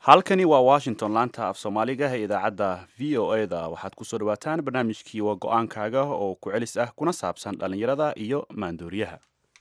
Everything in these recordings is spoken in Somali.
halkani waa washington laanta af soomaaliga ee idaacadda v o e da waxaad kusoo dhawaataan barnaamijkii waa go-aankaaga oo ku celis ah kuna saabsan dhallinyarada iyo maandooriyaha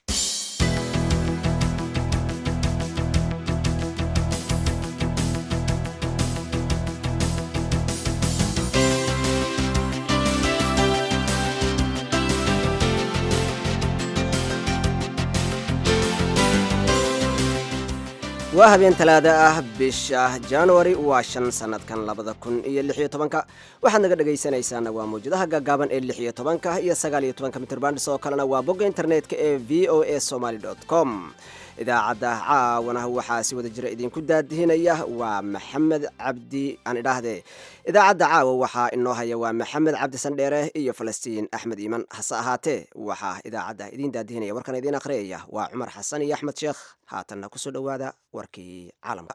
waa habeen talaada ah bisha januari waa shan sanadkan labada kun iyo lix iyo tobanka waxaad naga dhegaysanaysaana waa mawjadaha gaagaaban ee lix iyo tobanka iyo sagaal iyo tobanka mitrbandis oo kalena waa bogga internetka ee v o a somaly com idaacadda caawana waxaa si wada jira idinku daadihinaya waa maxamed cabdi aan idhaahdee idaacadda caawa waxaa inoo haya waa maxamed cabdi sandheere iyo falastiin axmed iiman hase ahaatee waxaa idaacadda idiin daadihinaya warkan idiin akhriyaya waa cumar xasan iyo axmed sheekh haatanna kusoo dhowaada warkii caalamka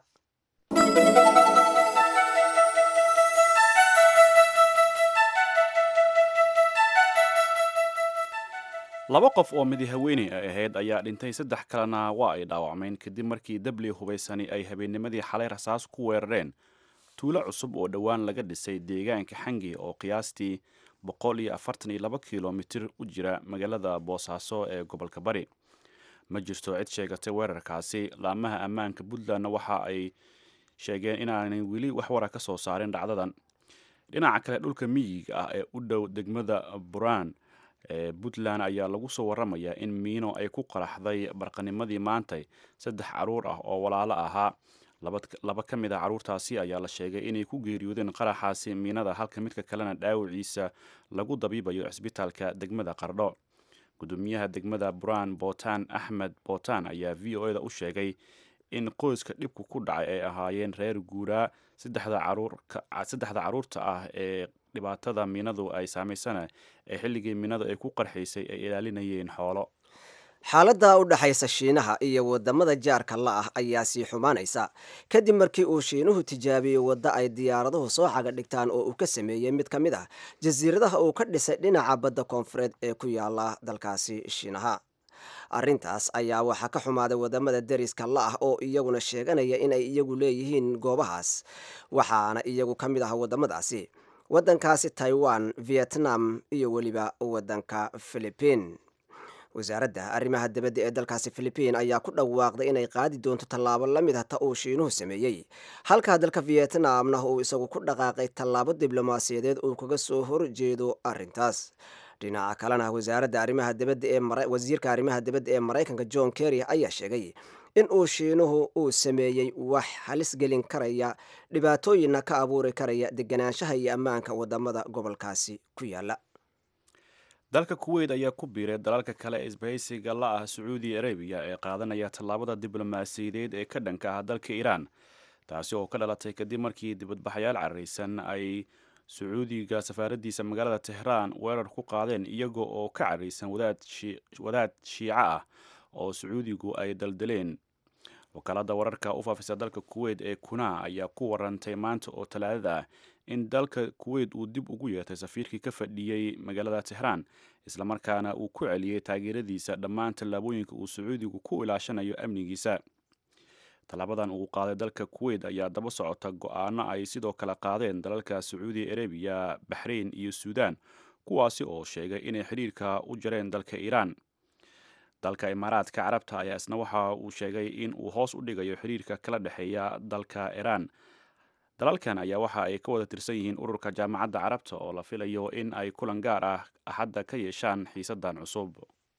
laba qof oo midi haweeney ay ahayd ayaa dhintay saddex kalena waa ay dhaawacmeen kadib markii dabli hubaysani ay habeennimadii xalay rasaas ku weerareen tuulo cusub oo dhowaan laga dhisay deegaanka xangi oo qiyaastii boqol iyo afartan iyo laba kilomitir u jira magaalada boosaaso ee gobolka bari ma jirto cid sheegatay weerarkaasi laamaha ammaanka puntlandna waxa ay sheegeen inaanay weli wax wara ka soo saarin dhacdadan dhinaca kale dhulka miyiga ah ee u dhow degmada buraan ee puntland ayaa lagu soo waramayaa in miino ay ku qaraxday barqanimadii maantay saddex caruur ah oo walaalo ahaa laba ka mid a caruurtaasi ayaa la sheegay inay ku geeriyoodeen qaraxaasi miinada halka midka kalena dhaawiciisa lagu dabiibayo cisbitaalka degmada qardho gudoomiyaha degmada buraan bootaan axmed bootaan ayaa v o e da u sheegay in qoyska dhibku ku dhacay ay ahaayeen reer guuraa saddexda caruurta ah ee dhibaatada miinadu ay saamaysana ee xilligii miinadu ay ku qarxaysay ay ilaalinayeen xoolo xaaladda u dhexaysa shiinaha iyo wadamada jaarka la ah ayaa sii xumaanaysa kadib markii uu shiinuhu tijaabiyey waddo ay diyaaraduhu soo caga dhigtaan oo uu ka sameeyey mid ka mid ah jasiiradaha uu ka dhisay dhinaca badda koonfureed ee ku yaala dalkaasi shiinaha arrintaas ayaa waxaa ka xumaaday wadamada deriska la ah oo iyaguna sheeganaya inay iyagu leeyihiin goobahaas waxaana iyagu ka mid ah wadamadaasi waddankaasi taiwan vietnam iyo weliba waddanka philibiin wasaaradda arrimaha dibadda ee dalkaasi philibiin ayaa ku dhawaaqday inay qaadi doonto tallaabo la mid ah ta uu shiinuhu sameeyey halkaa dalka vietnamna uu isagu ku dhaqaaqay tallaabo diblomaasiyadeed uu kaga soo horjeedo arrintaas dhinaca kalena wasaaradda arrimaha dibadda ee wasiirka arrimaha dibadda ee maraykanka john kerry ayaa sheegay in uu shiinuhu uu sameeyey wax halis gelin karaya dhibaatooyinna ka abuuri karaya deganaanshaha iyo ammaanka wadamada gobolkaasi ku yaala dalka kuweyt ayaa ku biiray dalalka kale ee isbahaysiga la ah sacuudi arabiya ee qaadanaya tallaabada diblomaasiyadeed ee ka dhanka ah dalka iiraan taasi oo ka dhalatay kadib markii dibadbaxayaal cararaysan ay sacuudiga safaaraddiisa magaalada tehraan weerar ku qaadeen iyaga oo ka cararaysan wadaad shiico ah oo sacuudigu ay daldaleen wakaalada wararka u faafisa dalka kuweyt ee kuna ayaa ku warantay maanta oo talaadada ah in dalka kuweyt uu dib ugu yeertay safiirkii ka fadhiyey magaalada tehraan islamarkaana uu ku celiyey taageeradiisa dhammaan tallaabooyinka uu sacuudigu ku ilaashanayo amnigiisa tallaabadan uu qaaday dalka kuweyt ayaa daba socota go-aano ay sidoo kale qaadeen dalalka sacuudi arabiya baxrain iyo suudaan kuwaasi oo sheegay inay xidhiirka u jareen dalka iiraan dalka imaaraadka carabta ayaa isna waxa uu sheegay in uu hoos u dhigayo xiriirka kala dhexeeya dalka iiraan dalalkan ayaa waxa ay ka wada tirsan yihiin ururka jaamacadda carabta oo la filayo in ay kulan gaar ah axadda ka yeeshaan xiisadan cusub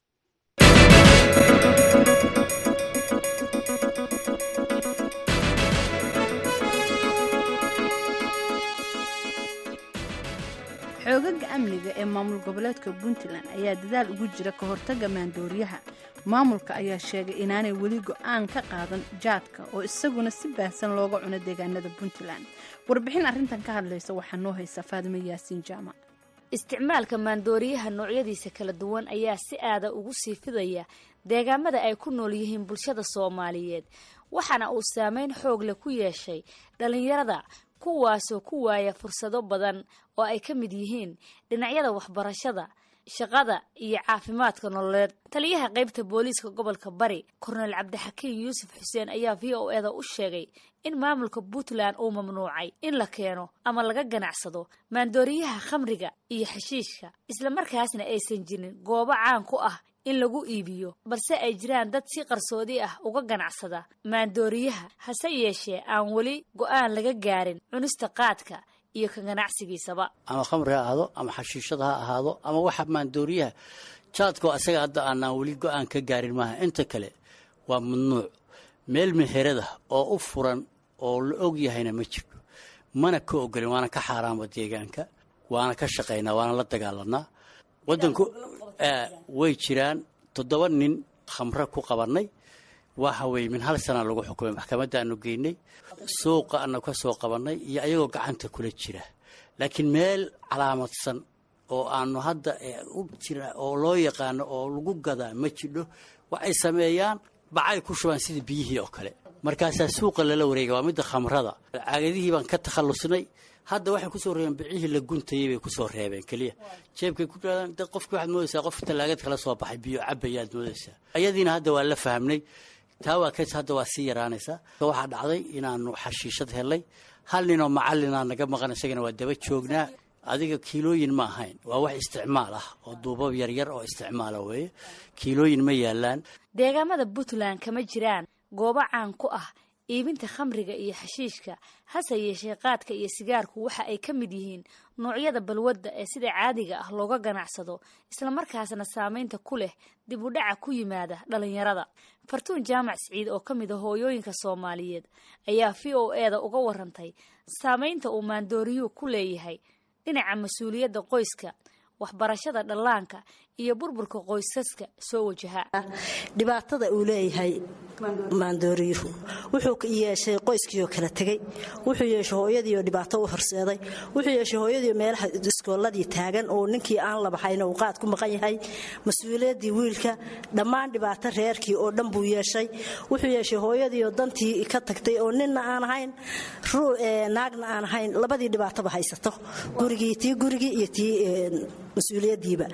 xoogaga amniga ee maamul goboleedka puntland ayaa dadaal ugu jira ka hortagga maandooriyaha maamulka ayaa sheegay inaanay weli go-aan ka qaadan jaadka oo isaguna si baahsan looga cuno deegaanada puntland warbixin arrintan ka hadlaysa waxaa noo haysa faadimo yaasiin jaamac isticmaalka maandooriyaha noocyadiisa kala duwan ayaa si aada ugu sii fidaya deegaamada ay ku nool yihiin bulshada soomaaliyeed waxaana uu saameyn xoog leh ku yeeshay dhallinyarada kuwaasoo ku waaya fursado badan oo ay ka mid yihiin dhinacyada waxbarashada shaqada iyo caafimaadka nololeed taliyaha qaybta booliiska gobolka bari kornel cabdixakiin yuusuf xuseen ayaa v o eda u sheegay in maamulka puntland uu mamnuucay in la keeno ama laga ganacsado maandooriyaha khamriga iyo xashiishka islamarkaasna aysan jirin goobo caan ku ah in lagu iibiyo balse ay jiraan dad si qarsoodi ah uga ganacsada maandooriyaha hase yeeshee aan weli go-aan laga gaarin cunista qaadka iyo ka ganacsigiisaba ama khamri ha ahaado ama xashiishada ha ahaado ama waxa maandooriyaha jaadko asaga hadda aanaan weli go-aan ka gaarin maaha inta kale waa mamnuuc meel meherada oo u furan oo la og yahayna ma jirto mana ka ogolin waana ka xaaraanba deegaanka waana ka shaqaynaa waana la dagaalanaa wadanku way jiraan toddoba nin khamre ku qabannay waxa weye min hal sana lagu xukumay maxkamadda aanu geynay suuqa aanu ka soo qabannay iyo ayagoo gacanta kula jira laakiin meel calaamadsan oo aanu hadda u jira oo loo yaqaano oo lagu gadaa ma jidho waxay sameeyaan bacay ku shubaan sida biyihii oo kale markaasaa suuqa lala wareega waa midda khamrada caagadihii baan ka takhallusnay hadda waxay kusoo reebeen bicihii la guntayay bay kusoo reebeen keliya jeebkay ku dhaadaan dad qofki waxaad moodaysaa qof tallaagad kala soo baxay biyo cabayaad moodaysaa ayadiina hadda waa la fahmnay taa waa kays hadda waa sii yaraanaysaa waxaa dhacday inaanu xashiishad helnay hal ninoo macallinaa naga maqan isagana waa daba joognaa adiga kiilooyin ma ahayn waa wax isticmaal ah oo duubab yaryar oo isticmaala weeye kiilooyin ma yaalaan deegaamada puntland kama jiraan goobo caan ku ah iibinta khamriga iyo xashiishka hase yeeshee qaadka iyo sigaarku waxa ay ka mid yihiin noocyada balwadda ee sida caadiga ah looga ganacsado islamarkaasna saameynta ku leh dib u dhaca ku yimaada dhallinyarada fartuun jaamac siciid oo ka mid a hooyooyinka soomaaliyeed ayaa v o e da uga warantay saameynta uu maandooriyuhu ku leeyahay dhinaca mas-uuliyadda qoyska waxbarashada dhallaanka iyo burburka qoysaska soo wajaha dhibaatada uu leeyahay maandooriyuhu wuxuu yeeshay qoyskiioo kala tegey wuxuu yeeshay hooyadiioo dhibaato u horseeday wuxuu yeeshay hooyadiio meelaha iskooladii taagan oo ninkii aan la baxayna uu qaad ku maqan yahay mas-uuliyaddii wiilka dhammaan dhibaato reerkii oo dhan buu yeeshay wuxuu yeeshay hooyadiioo dantii ka tagtay oo ninna aan ahayn naagna aan ahayn labadii dhibaatoba haysato gurigii tii gurigii iyo tii mas-uuliyadiiba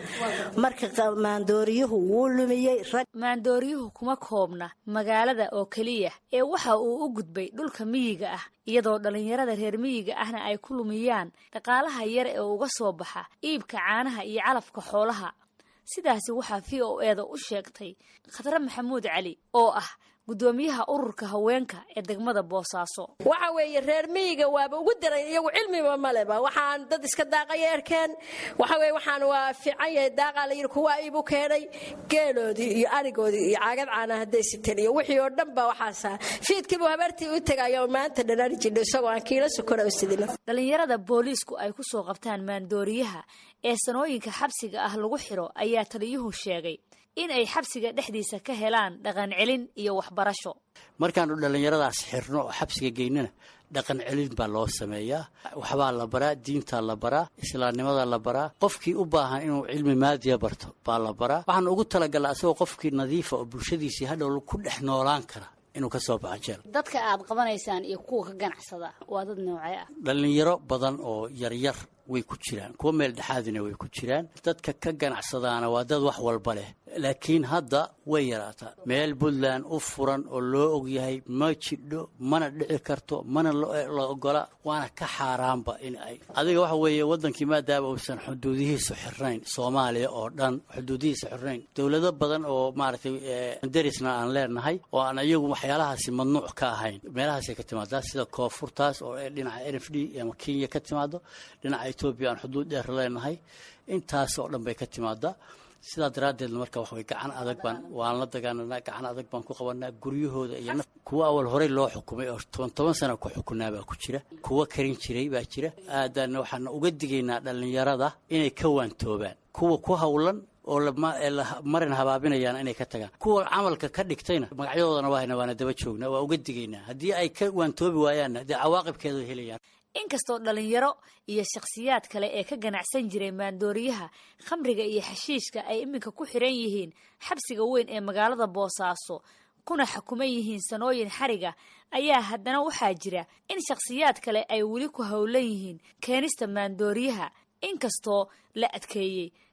marka maandooriyuhu wuu lumiyey maandooriyuhu kuma koobna magaalada oo keliya ee waxa uu u gudbay dhulka miyiga ah iyadoo dhallinyarada reer miyiga ahna ay ku lumiyaan dhaqaalaha yar ee uga soo baxa iibka caanaha iyo calafka xoolaha sidaasi waxaa v o e da u sheegtay khadre maxamuud cali oo ah gudoomiyaha ururka haweenka ee degmada boosaaso waxa weeye reer miyiga waaba ugu daran iyagu cilmiba maleba waxaan dad iska daaqaya erkeen waxa weye waxaan waa fiican yahay daaqaa la yidhi kuwaa iibu keenay geeloodii iyo arigoodii iyo caagad caana hadday siteen iyo wixii oo dhan ba waxaasa fiidkiibu habartii u tegaya maanta dhanaan jidho isagoo aan kiila sokora u sidina dhallinyarada booliisku ay ku soo qabtaan maandooriyaha ee sanooyinka xabsiga ah lagu xiro ayaa taliyuhu sheegay in ay xabsiga dhexdiisa ka helaan dhaqan celin iyo waxbarasho markaanu dhallinyaradaas xirno oo xabsiga geynana dhaqan celin baa loo sameeyaa waxbaa la baraa diintaa la baraa islaamnimada la baraa qofkii u baahan inuu cilmi maadiya barto baa la baraa waxaan ugu talagalaa asagoo qofkii nadiifa oo bulshadiisii hadhow ku dhex noolaan kara inuu ka soo baxo jeel dadka aad qabanaysaan iyo kuwa ka ganacsada waa dad noocee ah dhallinyaro badan oo yaryar way ku jiraan kuwa meel dhexaadina way ku jiraan dadka ka ganacsadaana waa dad wax walba leh laakiin hadda way yaraataa meel puntland u furan oo loo ogyahay ma jidho mana dhici karto mana la ogola waana ka xaaraanba in ay adiga waxa weeye waddankii maadaama uusan xuduudihiisu xirnayn soomaaliya oo dhan xuduudihiisa xirnayn dowlado badan oo maaragtay darisna aan leenahay oo aan iyagu waxyaalahaasi mamnuuc ka ahayn meelahaasay ka timaadaa sida koonfurtaas oo dhinaca n f d ama kenya ka timaado dhinaca etoobiya aan xuduud dheer leenahay intaas oo dhan bay ka timaadaa sidaa daraaddeedna marka wax way gacan adag baan waan la dagaalanaa gacan adag baan ku qabanaa guryahooda iyo naf kuwa awal horey loo xukumay oo toban toban sana ku xukunaa baa ku jira kuwa karin jiray baa jira aadaana waxaana uga digaynaa dhallinyarada inay ka waantoobaan kuwa ku hawlan oo marin habaabinayaan inay ka tagaan kuwa camalka ka dhigtayna magacyadoodana waahayna waana daba joognaa waa uga digaynaa haddii ay ka waantoobi waayaanna dee cawaaqibkeeda helayaan inkastoo dhallinyaro iyo shakhsiyaad kale ee ka ganacsan jiray maandooriyaha khamriga iyo xashiishka ay iminka ku xiran yihiin xabsiga weyn ee magaalada boosaaso kuna xukuman yihiin sanooyin xariga ayaa haddana waxaa jira in shakhsiyaad kale ay weli ku howlan yihiin keenista maandooriyaha inkastoo la adkeeyey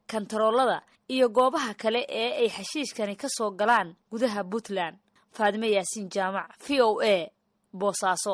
kantaroolada iyo goobaha kale ee ay xashiishkani ka soo galaan gudaha puntland faadime yaasiin jaamac v o a boosaaso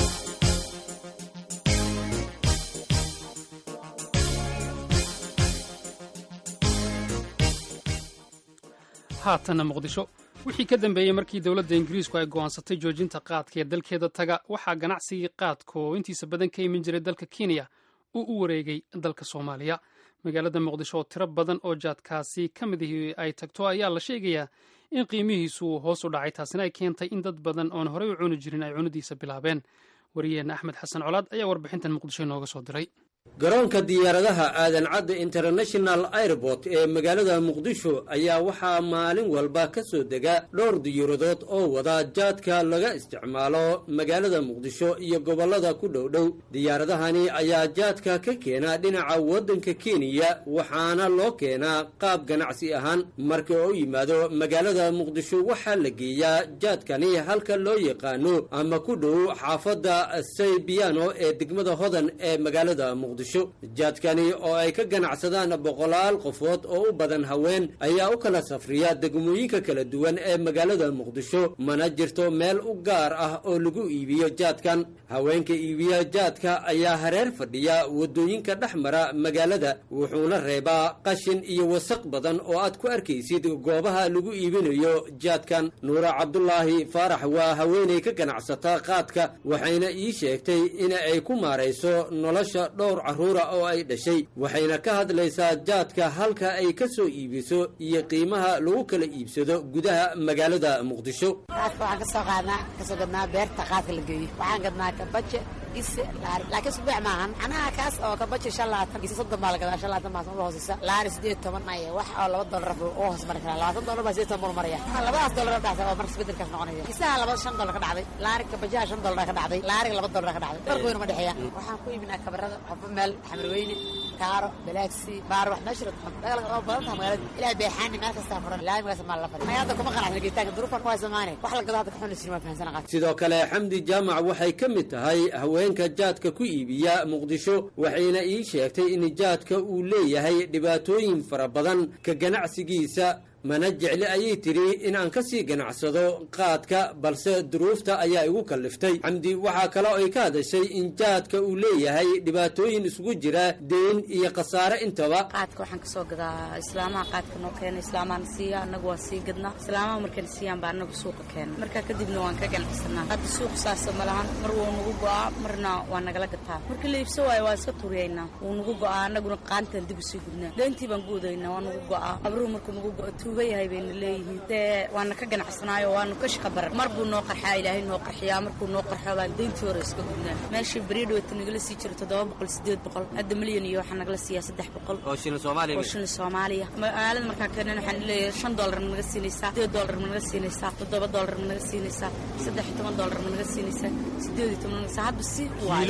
haatanna muqdisho wixii ka dambeeyey markii dowladda ingiriisku ay go'aansatay joojinta qaadka ee dalkeeda taga waxaa ganacsigii qaadka oo intiisa badan ka imin jiray dalka kenya uu u wareegay dalka soomaaliya magaalada muqdisho oo tiro badan oo jaadkaasi ka mid ihii ay tagto ayaa la sheegayaa in qiimihiisu uu hoos u dhacay taasina ay keentay in dad badan oon horey u cuni jirin ay cunidiisa bilaabeen wariyaheenna axmed xasan colaad ayaa warbixintan muqdisho inooga soo diray garoonka diyaaradaha aadan cadde international airport ee magaalada muqdisho ayaa waxaa maalin walba ka soo dega dhowr diyaaradood oo wada jaadka laga isticmaalo magaalada muqdisho iyo gobollada ku dhowdhow diyaaradahani ayaa jaadka ka keena dhinaca waddanka kenya waxaana loo keenaa qaab ganacsi ahaan marka oo u yimaado magaalada muqdisho waxaa la geeyaa jaadkani halka loo yaqaano ama ku dhow xaafadda saybiano ee degmada hodan ee magaalada muqdisho jaadkani oo ay ka ganacsadaan boqolaal qofood oo u badan haween ayaa u kala safriya degmooyinka kala duwan ee magaalada muqdisho mana jirto meel u gaar ah oo lagu iibiyo jaadkan haweenka iibiya jaadka ayaa hareer fadhiya waddooyinka dhex mara magaalada wuxuuna reebaa qashin iyo wasaq badan oo aad ku arkaysid goobaha lagu iibinayo jaadkan nuura cabdulaahi faarax waa haweenay ka ganacsata qaadka waxayna ii sheegtay in ay ku maarayso nolosha dhowr carruura oo ay dhashay waxayna ka hadlaysaa jaadka halka ay ka soo iibiso iyo qiimaha lagu kala iibsado gudaha magaalada muqdisho qaadka waxaan ka soo qaadnaa kasoo gadnaa beerta qaadka la geeyo waxaan gadnaa kabaje ise laari laakiin subeec maahan anaha kaas oo kabaje shan labaatan ise soddon baa la gadaa shan labaatan baa uga hooseysa laari sideed toban maya wax oo laba dollar u hoos mari karaa labaatan dollar baa sideed toban buu maraya labadaas dollar dhacday oo markas bedelkaas noqonaya isaha laba shan dollar ka dhacday laari kabajaha shan dollar ka dhacday laariga laba dollar ka dhacday farqi weyn uma dhexeeya waxaan ku iibinaa kabarada waxba meel xamarweyne kaaro balaagsi baar wax meesha oo badan tahay magaalada ilaa beexaani meel kastaa furan laamigaas maa la fadhi hadda kuma qanacsan geetaanka duruufan ku haysamaane wax la gado hadda kaxun jirin waa fahansana qaad sidoo kale xamdi jaamac waxay ka mid tahay haweenka jaadka ku iibiya muqdisho waxayna ii sheegtay in jaadka uu leeyahay dhibaatooyin fara badan ka ganacsigiisa mana jecli ayay tidhi in aan ka sii ganacsado qaadka balse duruufta ayaa igu kalliftay xamdi waxaa kale oo ay ka hadashay in jaadka uu leeyahay dhibaatooyin isugu jira deyn iyo khasaare intaba qaadka waxaan ka soo gadaa islaamaha qaadka noo keena islaamaana siiya annagu waa sii gadnaa islaamaha markayna siiyaan baa annagu suuqa keena markaa kadibna waan ka ganacsanaa hadda suuq saasa ma lahan mar wuu nagu go'aa marna waa nagala gataa marka la iibso waayo waa iska turiyaynaa wuu nagu go'aa annaguna qaantaan dib usii gudnaa deyntii baan guudaynaa waa nagu go'aa abruhu markuu nagu go'o yahay bayna leeyihiin dee waana ka ganacsanaayo waanu ka shaqa baran mar buu noo qarxaa ilaahay noo qarxiyaa markuu noo qarxo baan deyntii hore iska gudnaa meeshii beriidhowta nagala sii jiro toddoba boqol sideed boqol hadda milyan iyo waxaa nagala siiyaa saddex boqol oo shilin soomaaliya oo shilin soomaaliya magaalada markaan keenan waxaan leeyahay shan dollar ma naga siinaysaa sideed dollar ma naga siinaysaa toddoba dollar ma naga siinaysaa saddex iyo toban dollar ma naga siinaysaa sideed iyo toban naga hadba si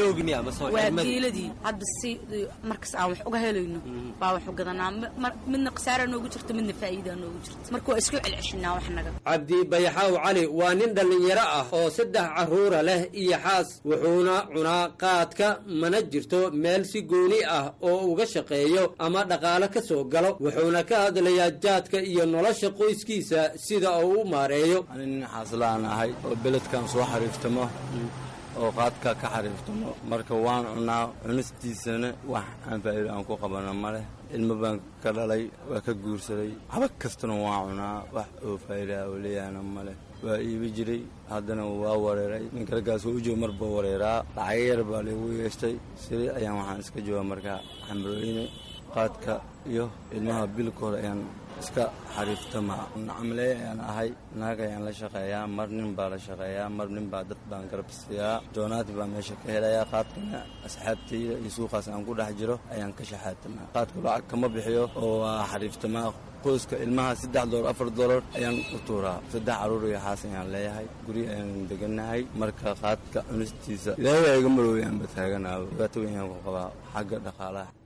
waa geeladii hadba si markas aan wax uga helayno baa wax u gadanaa midna khasaara noogu jirto midna faa'iida noogu jirto marka waa isku celceshinaa wax naga cabdi bayaxaaw cali waa nin dhallinyaro ah oo saddex carruura leh iyo xaas wuxuuna cunaa qaadka mana jirto meel si gooni ah oo uga shaqeeyo ama dhaqaale ka soo galo wuxuuna ka hadlayaa jaadka iyo nolosha qoyskiisa sida uu u maareeyo ani nin xaaslaan ahay oo beledkan soo xariiftamo oo qaadka ka xariiftamo marka waan cunaa cunistiisana wax aan faa'iido aan ku qabano ma leh ilmo baan ka dhalay waa ka guursaday haba kastana waan cunaa wax oo faa'iidaa oo leeyahana ma leh waa iibi jiray haddana waa wareeray ninkalkaas waa u jooga mar baa wareeraa lacaga yar baa laygu yeeshtay siri ayaan waxaan iska jooga markaa xamrooyne qaadka iyo ilmaha bilkooda ayaan iska xariiftamaa nacamlee ayaan ahay naag ayaan la shaqeeyaa mar nin baa la shaqeeyaa mar nin baa dad baan garabsiiyaa joonaati baa meesha ka helayaa qaadkana asxaabtayda iyo suuqaas aan ku dhex jiro ayaan ka shaxaatamaa qaadku lacag kama bixiyo oo waa xariiftamaa qoyska ilmaha saddex dolar afar dolar ayaan u tuuraa saddex carruur iyo xaas ayaan leeyahay guri ayaan deganahay marka qaadka cunistiisa ilaahay waa iga marooyaanba taaganaaba dhibaato weyn ayaan ku qabaa xagga dhaqaalaha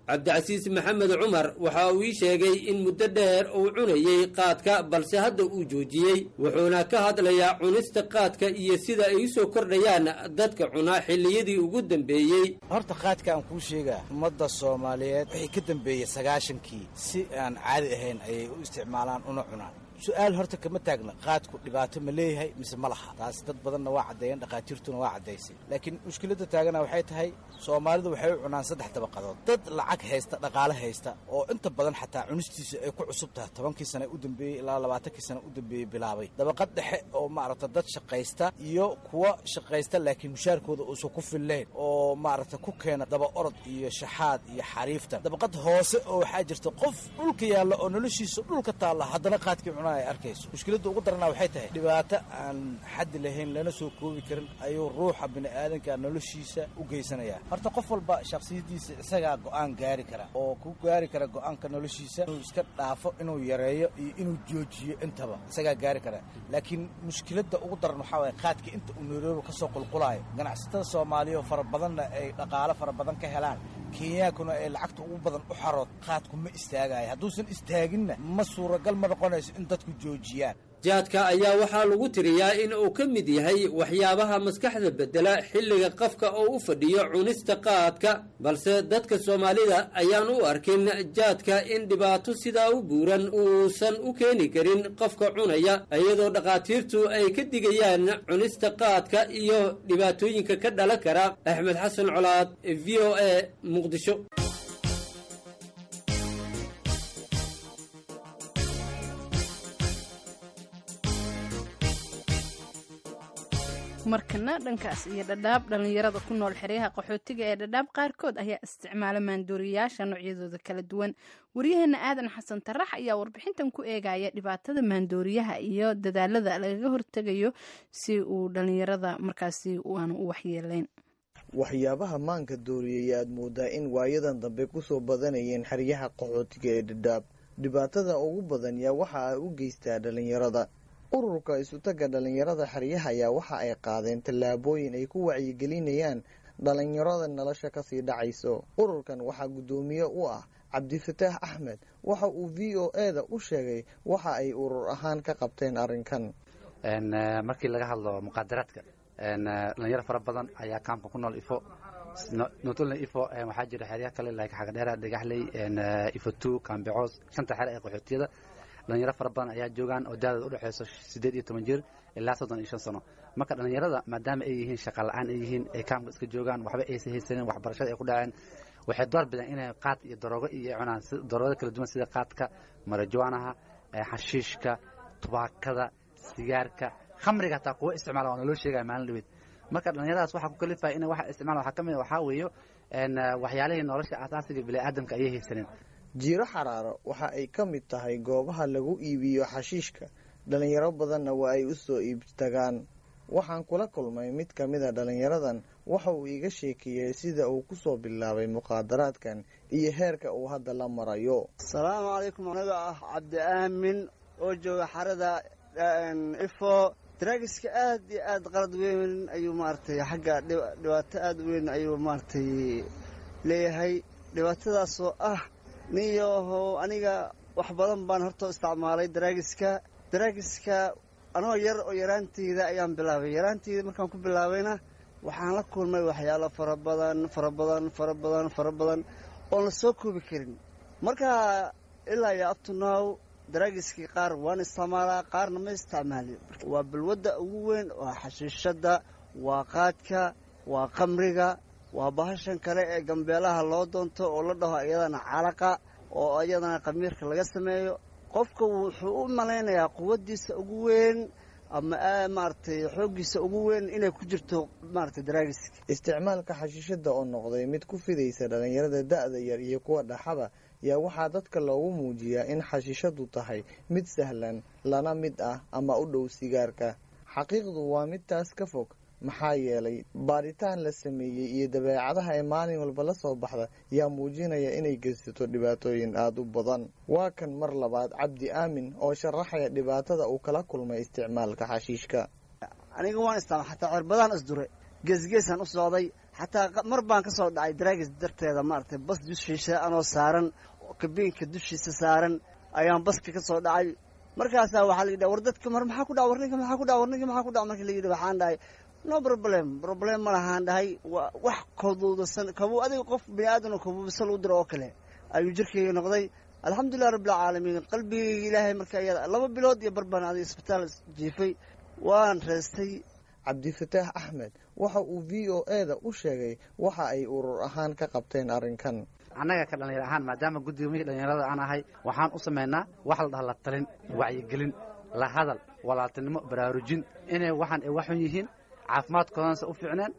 cabdicasiis maxamed cumar waxa uu ii sheegay in muddo dheer uu cunayey qaadka balse hadda uu joojiyey wuxuuna ka hadlayaa cunista qaadka iyo sida ay u soo kordhayaan dadka cunaa xilliyadii ugu dambeeyey horta qaadka aan kuu sheegaa ummadda soomaaliyeed wixii ka dambeeyey sagaashankii si aan caadi ahayn ayay u isticmaalaan una cunaan su-aal horta kama taagna qaadku dhibaato ma leeyahay mise ma laha taas dad badanna waa caddeeyeen dhakhaatiirtuna waa caddaysay laakiin mushkiladda taagana waxay tahay soomaalidu waxay u cunaan saddex dabaqadood dad lacag haysta dhaqaale haysta oo inta badan xataa cunistiisa ay ku cusub tahay tobankii sana u dambeeyey ilaa labaatankii sana u dambeeyey bilaabay dabaqad dhexe oo maaragta dad shaqaysta iyo kuwa shaqaysta laakiin mushaarkooda uusan ku fillayn oo maaragta ku keena daba orod iyo shaxaad iyo xariifta dabaqad hoose oo waxaa jirta qof dhulka yaalla oo noloshiisa dhulka taalla haddana qaadkii cunaa ay arkayso mushkiladda ugu daranaa waxay tahay dhibaato aan xaddi lahayn lana soo koobi karin ayuu ruuxa bini'aadanka noloshiisa u geysanayaa horta qof walba shakhsiyaddiisa isagaa go'aan gaari kara oo ku gaari kara go'aanka noloshiisa inuu iska dhaafo inuu yareeyo iyo inuu joojiyo intaba isagaa gaari kara laakiin mushkiladda ugu daran waxaa waye qaadka inta uu nairobi ka soo qulqulaayo ganacsatada soomaaliya oo fara badanna ay dhaqaalo fara badan ka helaan kenyaankuna ay lacagta ugu badan u xarood qaadku ma istaagayo hadduusan istaaginna ma suuragal ma noqonayso in dadku joojiyaan jaadka ayaa waxaa lagu tiriyaa in uu ka mid yahay waxyaabaha maskaxda beddela xilliga qofka oo u fadhiyo cunista qaadka balse dadka soomaalida ayaan u arkin jaadka in dhibaato sidaa u buuran uusan u keeni karin qofka cunaya iyadoo dhakhaatiirtu ay ka digayaan cunista qaadka iyo dhibaatooyinka ka dhalan kara axmed xasan colaad v o a muqdisho markana dhankaas iyo dhadhaab dhallinyarada ku nool xeryaha qaxootiga ee dhadhaab qaarkood ayaa isticmaala maandooriyayaasha noocyadooda kala duwan waryaheena aadan xasan tarax ayaa warbixintan ku eegaya dhibaatada maandooriyaha iyo dadaalada lagaga hortegayo si uu dhallinyarada markaasi aanu u waxyeeleyn waxyaabaha maanka dooriyay aad moodaa in waayadan dambe kusoo badanayeen xeryaha qaxootiga ee dhadhaab dhibaatada ugu badan yaa waxa ay u geystaa dhallinyarada ururka isutaga dhallinyarada xeryaha ayaa waxa ay qaadeen tallaabooyin ay ku wacyigelinayaan dhallinyarada nolosha kasii dhacayso ururkan waxaa guddoomiye u ah cabdifataax axmed waxa uu v o e da u sheegay waxa ay urur ahaan ka qabteen arrinkan markii laga hadlo muqaadaraadka dhalinyaro fara badan ayaa kaamka ku nool ifo notolna ifo waxaa jira xeryaha kale like xagadheera dhagaxley ifo two kaambecoos shanta xere ee qaxootiyada dhalinyaro fara badan ayaa joogaan oo daadooda udhexeyso siddeed iyo toban jir ilaa soddon iyo shan sano marka dhalinyarada maadaama ay yihiin shaqa la-aan ay yihiin ay kaamka iska joogaan waxba aysan haysanin waxbarashada ay ku dhaceen waxay door bidaan inay qaad iyo daroogo iyo ay cunaan daroogada kala duwan sida qaadka marajuanaha xashiishka tubaakada sigaarka khamriga hataa kuwa isticmaala waa naloo sheegaya maalin dhaweed marka dhalinyaradaas waxaa ku kalifaya in waxa isticmaala waxaa ka mid waxaa weeyo waxyaalihii nolosha asaasiga bini'aadamka ayay haysanin jiiro xaraaro waxa ay ka mid tahay goobaha lagu iibiyo xashiishka dhalinyaro badanna waa ay u soo iibtagaan waxaan kula kulmay mid ka mida dhalinyaradan waxa uu iiga sheekeeyey sida uu kusoo bilaabay muqaadaraadkan iyo heerka uu hadda la marayo asalaamu calaykum anaga ah cabdi aamin oo jooga xarada ifo daraagiska aad iyo aad qalad weyn ayuu maaragtay xagga dhibaato aad u weyn ayuu maaragtay leeyahay dhibaatadaasoo ah niyoho aniga wax badan baan horta isticmaalay daraagiska daraagiska anoo yar oo yaraanteyda ayaan bilaabay yaraanteyda markaan ku bilaabayna waxaan la kulmay waxyaalo fara badan fara badan fara badan fara badan oon la soo koobi karin marka ilaa iyo abtunow daraagiskii qaar waan isticmaalaa qaarna ma isticmaalin waa balwadda ugu weyn waa xashiishadda waa qaadka waa qamriga waa bahashan kale ee gambeelaha loo doonto oo la dhaho iyadana calaqa oo iyadana khamiirka laga sameeyo qofka wuxuu u malaynayaa quwaddiisa ugu weyn ama maaragtay xooggiisa ugu weyn inay ku jirto maaragtay daraagiska isticmaalka xashiishada oo noqday mid ku fidaysa dhalinyarada da-da yar iyo kuwa dhaxaba yaa waxaa dadka loogu muujiyaa in xashiishadu tahay mid sahlan lana mid ah ama u dhow sigaarka xaqiiqdu waa mid taas ka fog maxaa yeelay baaritaan la sameeyey iyo dabeecadaha ee maalin walba la soo baxda yaa muujinaya inay geysato dhibaatooyin aada u badan waa kan mar labaad cabdi aamin oo sharaxaya dhibaatada uu kala kulmay isticmaalka xashiishka aniga waan isticmaal xataa cirbadaan isdure geesgeesaan u socday xataa mar baan ka soo dhacay daraagis darteeda maaragtay bas dushiisa anoo saaran kabiinka dushiisa saaran ayaan baska ka soo dhacay markaasaa waxaa la yidhaha war dadka mar maxaa ku dhac war ninka maxaa ku dhac war ninka maxaa ku dhac markii la yidhi waxaan dhahay no problem problem ma lahaan dhahay wax kaduudasan kabuu adiga qof bini aadamna kabuubisal u diro oo kale ayuu jirkayga noqday alxamdulilah rabbilcaalamiin qalbigayga ilaahay marka iyada laba bilood iyo barbaan adiga isbitaal jiifay waan reestay cabdifataax axmed waxa uu v o e da u sheegay waxa ay urur ahaan ka qabteen arrinkan annaga ka dhallinyar ahaan maadaama guddiga mihii dhallinyarada aan ahay waxaan u samaynaa wax la dhaha la talin wacyigelin la hadal walaaltinimo baraarujin inay waxaan ay waxun yihiin caafimaadkoodanse u fiicneen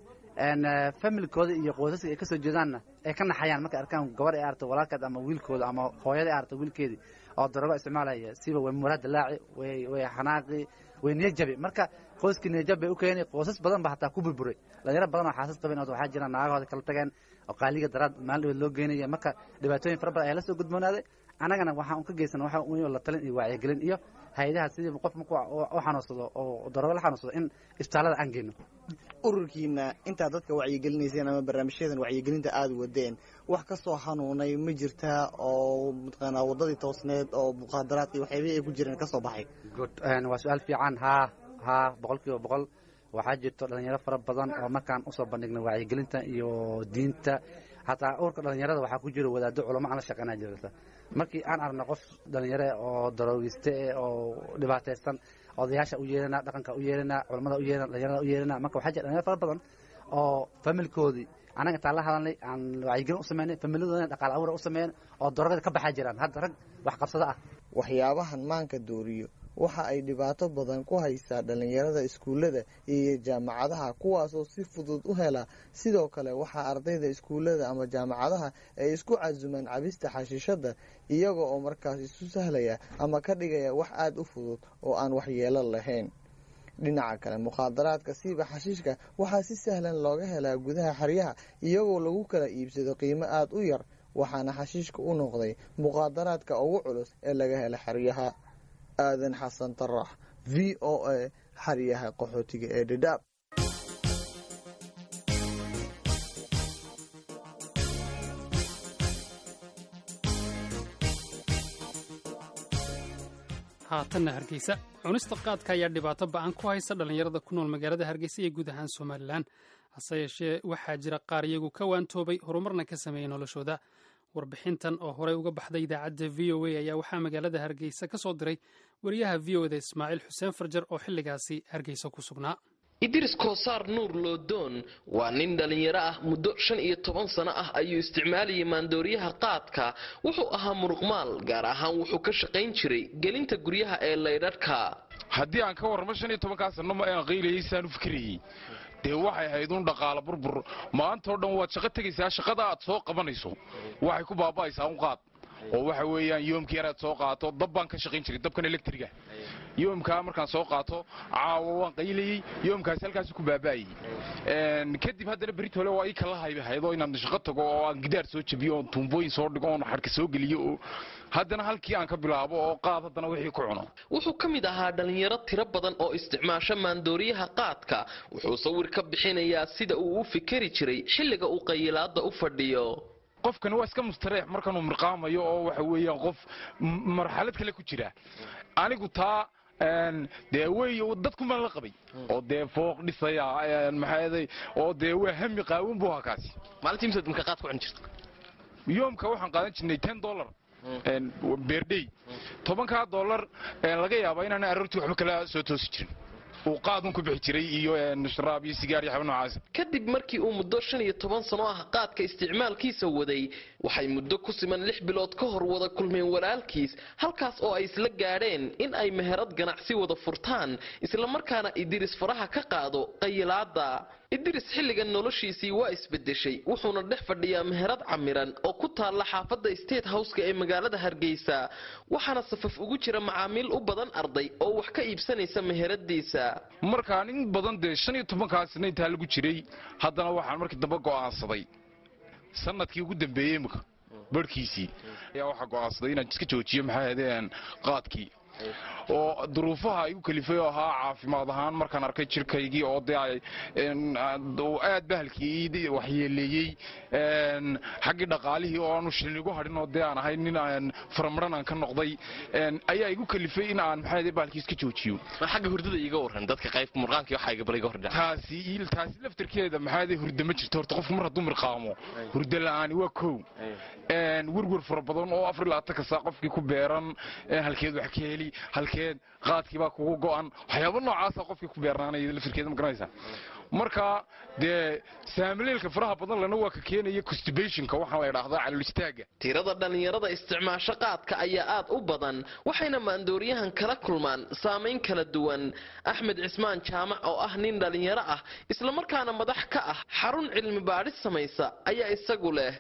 familkooda iyo qoysaska ay ka soo jeedaanna ay ka naxayaan markay arkaan gabar ay aragto walaalkeed ama wiilkooda ama hooyada ay aragto wiilkeedii oo darogo isticmaalaya siba way muraad dilaaci way way xanaaqi way niyajabi marka qoyskii niyajab bay u keenay qoysas badan ba hataa ku burburay dhalinyaro badan oo xaasas qabeen waxaa jira naagahooda kala tageen oo qaaliga daraad maalin dhaweed loo geynaya marka dhibaatooyin fara badan ayaa la soo gudboonaaday annagana waxaan ka geysan waxa un la talin iyo wacyigelin iyo hay-adaha sidii qof markuu u xanuunsado oo darogo la xanuunsado in isbitaallada aan geyno ururkiina intaad dadka wacyigelinayseen ama barnaamijyadan wacyigelinta aada wadeen wax ka soo hanuunay ma jirtaa oo mataqaanaa waddadii toosneed oo muqaadaraadka waxyaabihii ay ku jireen ka soo baxay good waa su-aal fiican haa haa boqol kiiba boqol waxaa jirto dhalinyaro fara badan oo markaan usoo bandhignay wacyigelinta iyo diinta hataa urka dhalinyarada waxaa ku jira wadaado culamo aan la shaqeynaa jirta markii aan aragno qof dhalinyare oo daroogiste oo dhibaataysan odayaasha u yeelana dhaqanka u yeelana culamada u yeelana dhalinyarada u yeelana marka waxaa jira dhalinyaro fara badan oo familkoodii anaga intaan la hadalnay aan wacyigelin u sameynay familiyadoodana dhaqaal abuura u sameeyeen oo darogada ka baxaa jiraan hadda rag wax qabsado ah waxyaabahan maanka dooriyo waxa ay dhibaato badan ku haysaa dhallinyarada iskuullada iyo jaamacadaha kuwaasoo si fudud u hela sidoo kale waxaa ardayda iskuullada ama jaamacadaha ay isku casumaan cabista xashiishada iyaga oo markaas isu sahlaya ama ka dhigaya wax aada u fudud oo aan waxyeelo lahayn dhinaca kale mukhaadaraadka siiba xashiishka waxaa si sahlan looga helaa gudaha xeryaha iyagoo lagu kala iibsado qiimo aada u yar waxaana xashiishka u noqday mukhaadaraadka ugu culus ee laga hela xeryaha aadan xasan tarax v o a xeryaha qaxootiga ee dhadhaab haatanna hargeysa cunista qaadka ayaa dhibaato ba-an ku haysa dhallinyarada ku nool magaalada hargeysa iyo guud ahaan somalilan hase yeeshee waxaa jira qaar iyagu ka waantoobay horumarna ka sameeyey noloshooda warbixintan oo horey uga baxday idaacadda v o a ayaa waxaa magaalada hargeysa ka soo diray wariyaha v o da ismaaciil xuseen farjar oo xilligaasi hargeysa ku sugnaa idris koosaar nuur loodoon waa nin dhallinyaro ah muddo shan iyo toban sano ah ayuu isticmaalayay maandooriyaha qaadka wuxuu ahaa muruqmaal gaar ahaan wuxuu ka shaqayn jiray gelinta guryaha ee laydhadhka haddii aan ka warramo shan iyo tobankaa sanno ma aan qaylayay saan u fikirayey dee waxay ahayd un dhaqaala burbur maantao dhan waad shaqo tegaysaa shaqada aad soo qabanayso waxay ku baaba'aysaa un qaad oo waxa weeyaan yoomkii yaraad soo qaato dab baan ka shaqayn jiray dabkan electriga yoomkaa markaan soo qaato caawa waan qaylayey yoomkaasi halkaasi ku baaba'ayey kadib haddana berit hole waa ii kala haybahayd oo inaan shaqo tago oo aan gidaar soo jabiyo oon tuumbooyin soo dhigo oon xadhka soo geliyo oo haddana halkii aan ka bilaabo oo qaad haddana wixii ku cuno wuxuu ka mid ahaa dhallinyaro tiro badan oo isticmaasha maandooriyaha qaadka wuxuu sawir ka bixinayaa sida uu u fikeri jiray xilliga uu qayilaada u fadhiyo qofkani waa iska mustareex markanuu mirqaamayo oo waxa weeyaan qof marxalad kale ku jira anigu taa dee wey dadkumaan la qabay oo dee fooq dhisaya maxaaday oo dee waa hami qaawan buu ahaa kaasi maalintii mise dumka qaad ku cun jirta yoomka waxaan qaadan jirnay ten dollar beerdhey tobankaa dollar laga yaabaa inaan aroortii waxba kala soo toosi jirin uu qaadun ku bixi jiray iyo sharaab iyo sigaar iyo xaba noocaas kadib markii uu muddo shan iyo toban sano ah qaadka isticmaalkiisa waday waxay muddo ku siman lix bilood ka hor wada kulmeen walaalkiis halkaas oo ay isla gaadheen in ay meherad ganacsi wada furtaan islamarkaana idiris faraha ka qaado qayilaada idris xilligan noloshiisii waa isbedeshay wuxuuna dhex fadhiyaa meherad camiran oo ku taalla xaafadda state houseka ee magaalada hargeysa waxaana safaf ugu jira macaamiil u badan arday oo wax ka iibsanaysa meheradiisa markaan in badan dee shan iyo tobankaasna intaa lagu jiray haddana waxaan markii dambe go'aansaday sanadkii ugu dambeeyey imika barhkiisii ayaa waxaa go'aansaday inaan iska joojiyo maxaa hadeen qaadkii oo duruufaha igu kalifay oo ahaa caafimaad ahaan markaan arkay jirkaygii oo dee ay aad bahalkii waxyeeleeyey xaggii dhaqaalihii oo aanu shilnigu hadhin oo dee aan ahay nin aan faramaran aan ka noqday ayaa igu kalifay in aan maxaa bahalkii iska joojiyo xagga hurdada iga waran dadka qaybka murqaanka waxa iga bal iga hordhac taasi taasi laftarkeeda maxaa hurda ma jirto horta qofku mar hadduu mirqaamo hurda la'aani waa kow werwer fara badan oo afar labaatanka saa qofkii ku beeran halkeed wax ka heli halkeed qaadkii baa kugu go'an waxyaaba noocaasa qofkii ku beernaanaya laftarkeeda ma garanaysaa marka dee saamileelka faraha badan lena waa ka keenaya constibationka waxaa la idhaahdaa calool istaaga tirada dhallinyarada isticmaasho qaadka ayaa aad u badan waxayna maandooriyahan kala kulmaan saamayn kala duwan axmed cismaan jaamac oo ah nin dhallinyaro ah islamarkaana madax ka ah xarun cilmi baadhis samaysa ayaa isagu leh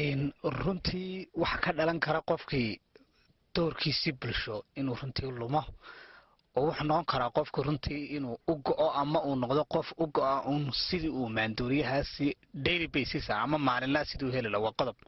runtii waxa ka dhalan kara qofkii doorkiisii bulsho inuu runtii lumo oo wuxuu noqon karaa qofku runtii inuu u go-o ama uu noqdo qof u go-a uun sidii uu maandooriyahaasi daily basis ah ama maalinlaa sidii u heli laha waa qodob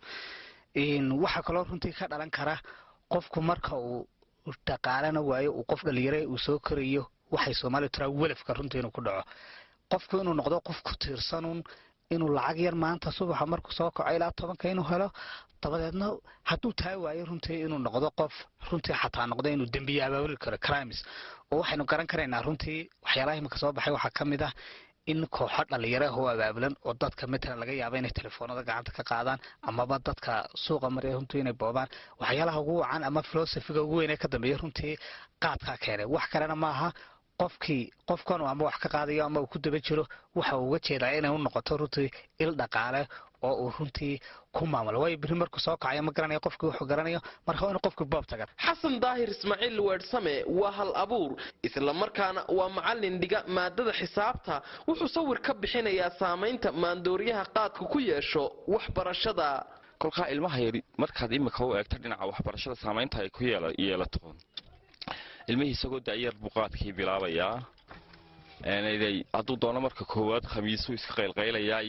waxaa kaloo runtii ka dhalan kara qofku marka uu dhaqaalana waayo uu qof dhalinyare uu soo korayo waxay soomaaliya tiraa welafka runtii inuu ku dhaco qofku inuu noqdo qof ku tiirsanuun inuu lacag yar maanta subaxa markuu soo kaco ilaa tobanka inuu helo dabadeedna hadduu taa waayo runtii inuu noqdo qof runtii xataa noqdo inuu dembiye abaabuli karo crimes oo waxaynu garan karaynaa runtii waxyaalaha imika soo baxay waxaa ka mid ah in kooxo dhalinyaro oo abaabulan oo dadka matalan laga yaaba inay telefoonada gacanta ka qaadaan amaba dadka suuqa marya runtii inay boobaan waxyaalaha ugu wacan ama filosofiga ugu weyn ee ka dambeeya runtii qaadkaa keenay wax kalena maaha qofkii qofkan ama wax ka qaadayo ama uu ku daba jiro waxa uu uga jeedaa inay u noqoto runtii il dhaqaale oo uu runtii ku maamulo waayo biri markuu soo kacayo ma garanayo qofkii wuxuu garanayo marka waa inu qofkii boob taga xasan daahir ismaaciil weersame waa hal abuur islamarkaana waa macalin dhiga maadada xisaabta wuxuu sawir ka bixinayaa saamaynta maandooriyaha qaadka ku yeesho waxbarashada kolkaa ilmaha yari markaad imika u eegto dhinaca waxbarashada saamaynta ay ku yeelato ilmihii isagoo da'yar buu qaadkii bilaabayaa hadduu doono marka koowaad khamiisuu iska qaylqaylayaa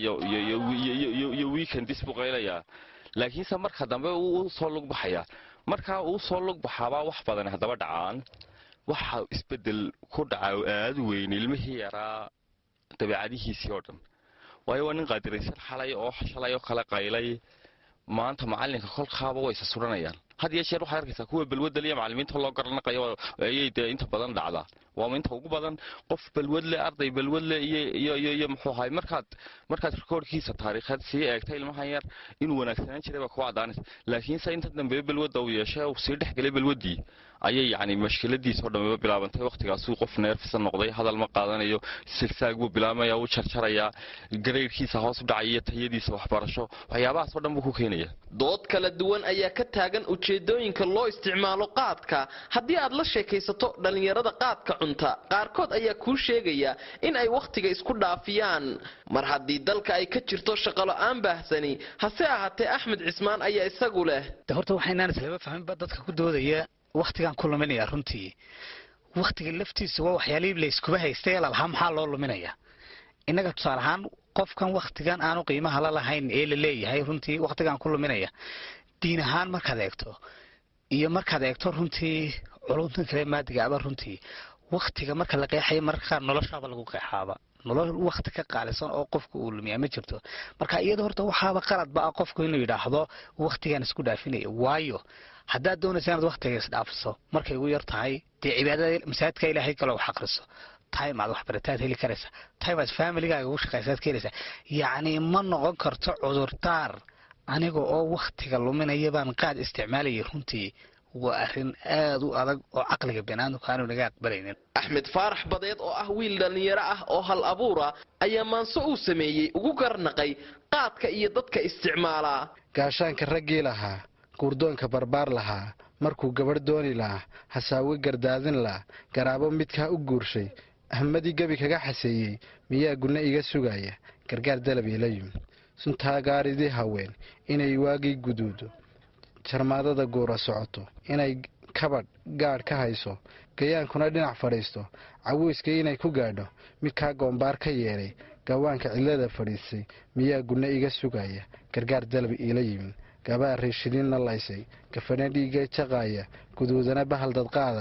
iyo weekendis buu qaylayaa laakiinse marka dambe uu soo lug baxayaa markaa uu soo lug baxaabaa wax badan haddaba dhacaan waxa isbedel ku dhaca oo aada weyn ilmihii yaraa dabeecadihiisii oo dhan waayo waa nin qaadiraysan xalay oo shalay oo kale qaylay maanta macalinka kolkaaba way isa suranayaan had iyo jeer waxaad arkaysaa kuwa balwadda liya macalimiinta loo garanaqayo ayay dee inta badan dhacdaa waama inta ugu badan qof balwadle arday balwadle iyo iyo iyo muxuu ahay markaad markaad rikoorkiisa taariikheed sii eegta ilmahan yar inuu wanaagsanaan jiray baa kuwa caddaanaysa laakiinse inta dambe balwadda uu yeeshay uu sii dhex gelay balwaddii ayay yacni mashkiladiisa oo dhammiba bilaabantay wakhtigaasuu qof neerfisan noqday hadal ma qaadanayo silsaag buu bilaabmaya wuu jarjarayaa gareyrkiisa hoos u dhacaya tayadiisa waxbarasho waxyaabahaas oo dhan buu ku keenaya dood kala duwan ayaa ka taagan ujeedooyinka loo isticmaalo qaadka haddii aad la sheekaysato dhallinyarada qaadka cunta qaarkood ayaa kuu sheegaya in ay wakhtiga isku dhaafiyaan mar haddii dalka ay ka jirto shaqolo-aan baahsani hase ahaatee axmed cismaan ayaa isagu leh horta waxaynaan islaba fahminba dadka ku doodaya wakhtigaan ku luminaya runtii wakhtiga laftiisa waa waxyaalihii layskuba haystay ee lalahaa maxaa loo luminaya innaga tusaale ahaan qofkan wakhtigan aanu qiimaha la lahayn ee la leeyahay runtii wakhtigaan ku luminaya diin ahaan markaad eegto iyo markaad eegto runtii culumtan kale maadigaaba runtii wakhtiga marka la qeexayo mararka qaar noloshaaba lagu qeexaaba nolol wakhti ka qaalisan oo qofku uu lumiyaa ma jirto marka iyada horta waxaaba qaladba ah qofku inuu yidhaahdo wakhtigaan isku dhaafinaya waayo haddaad doonaysa inaad wakhtiga isdhaafiso markay ugu yar tahay dee cibaadada masaajidka ilaahay kale wax aqriso time aad waxbarataad heli karaysa time aad familigaaga ugu shaqaysaad ka helaysa yacni ma noqon karto cudurdaar aniga oo wakhtiga luminaya baan qaad isticmaalayay runtii waa arrin aada u adag oo caqliga banaadamku aanu naga aqbalaynin axmed faarax badeed oo ah wiil dhallinyaro ah oo hal abuura ayaa maanso uu sameeyey ugu garnaqay qaadka iyo dadka isticmaalaa gaashaanka raggii lahaa guurdoonka barbaar lahaa markuu gabadh dooni lahaa hasaawe gardaadin laha garaabo midkaa u guurshay ahmadii gebi kaga xaseeyey miyaa gunno iga sugaya gargaar dalab iila yimi suntaa gaaridii haween inay waagii guduudo jarmaadada guura socoto inay kabadh gaadh ka hayso gayaankuna dhinac fadhiisto caweyska inay ku gaadho midkaa goombaar ka yeedhay gawaanka cidlada fadhiisay miyaa gunno iga sugaya gargaar dalab iila yimi gabaa reeshidinna laysay gafana dhiiga jaqaaya guduudana bahal dadqaada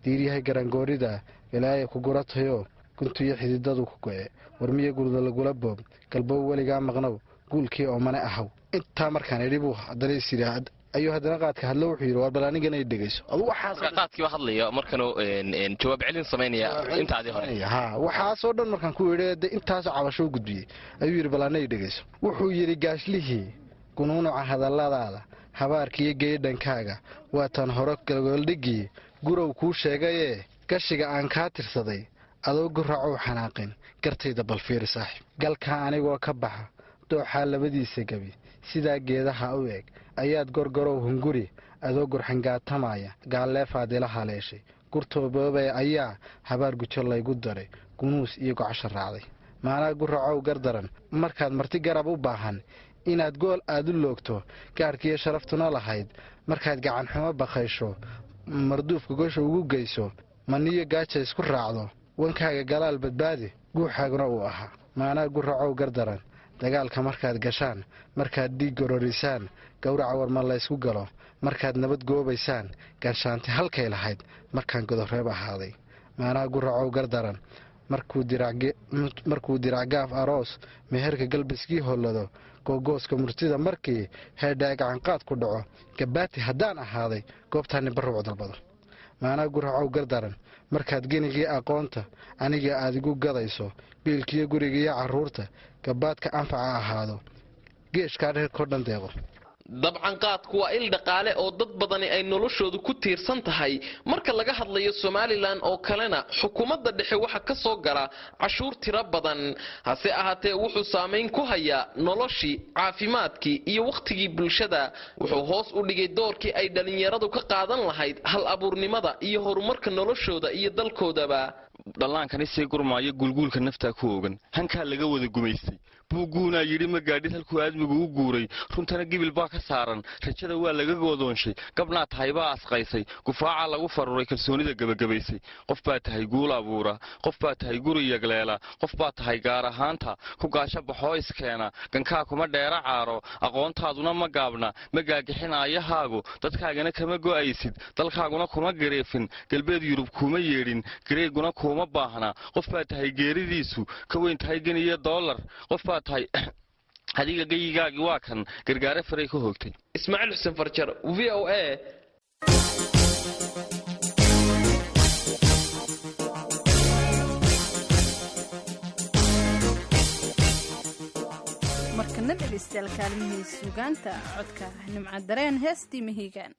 diiryahay garangoorida wilaaya ku guratayoo guntuyo xididadu ku go'e warmiyo gurda lagula boob galbow weligaa maqnow guulkii oo mane ahaw intaa markaan idhi buu haddana is yidhi ayuu haddana qaadka hadlo wuxuu yidhi war bal anigana i dhegayso adu waxaas qaadkiiba hadlaya markanuu jawaab celin samaynaya intaadii hore ha waxaasoo dhan markaan ku idhi de intaasoo cabasho u gudbiyey ayuu yidhi bal ana i dhegayso wuxuu yidhi gaashlihii gunuunuca hadalladaada habaarkiiyo geedhankaaga waataan hore galgoldhigii gurow kuu sheegayee gashiga aan kaa tirsaday adoo guracow xanaaqin gartayda bal fiiri saaxiib galkaa anigoo ka baxa dooxaa labadiisa gebi sidaa geedaha u eg ayaad gorgorow hunguri adoo gurxangaatamaya gaalleefaad ila haleeshay gurtooboobe ayaa habaar gujo laygu daray gunuus iyo gocasho raacday maanaa guracow gardaran markaad marti garab u baahan inaad gool aad u loogto gaadhkiiyo sharaftuna lahayd markaad gacanxumo bakaysho marduufka gosha ugu geyso maniyo gaaja isku raacdo wankaaga galaal badbaadi guuxaaguna uu ahaa maanaa guracow gardaran dagaalka markaad gashaan markaad dhiig gororisaan gowraca warma laysku galo markaad nabad goobaysaan ganshaanti halkay lahayd markaan godoreeb ahaaday maanaa guracow gardaran markuu diracgaaf aroos meherka galbiskii hollado googooska murtida markii heedhaa gacanqaad ku dhaco gabaati haddaan ahaaday goobtaani barruuc dalbado maanaa guracow gardaran markaad genigii aqoonta aniga aad igu gadayso biilkiyo gurigiiyo carruurta gabaadka anfaca ahaado geeshkaa dheerkoo dhan deeqo dabcan qaadku waa il dhaqaale oo dad badani ay noloshoodu ku tiirsan tahay marka laga hadlayo somalilan oo kalena xukuumadda dhexe waxa ka soo gala cashuur tiro badan hase ahaatee wuxuu saamayn ku hayaa noloshii caafimaadkii iyo wakhtigii bulshada wuxuu hoos u dhigay doorkii ay dhallinyaradu ka qaadan lahayd hal abuurnimada iyo horumarka noloshooda iyo dalkoodaba dhallaankani sii gurmaayo guulguulka naftaa ku ogan hankaa laga wada gumaystay buuguunaa yidhi ma gaadhid halkuu aadmigu u guuray runtana gibil baa ka saaran rajada waa laga goodoonshay gabnaa tahay baa asqaysay gufaacaa lagu faruuray kalsoonida gebagabaysay qof baa tahay guul abuura qof baa tahay guri yagleela qof baa tahay gaar ahaanta ku gaasho baxoo iskeena gankaa kuma dheera caaro aqoontaaduna ma gaabna ma gaagixinaayahaagu dadkaagana kama go'aysid dalkaaguna kuma gareefin galbeed yurub kuma yeedhin gareeguna kuuma baahna qof baa tahay geeridiisu ka weyn tahay geniyo doolar qof baa tahay adiga geyigaagii waa kan gargaare faray ka hoogtay ismaaciil xuseen farjar v o a markana dhegaystayaal kaalmihii suugaanta codka nimca dareen heestii mahiigaan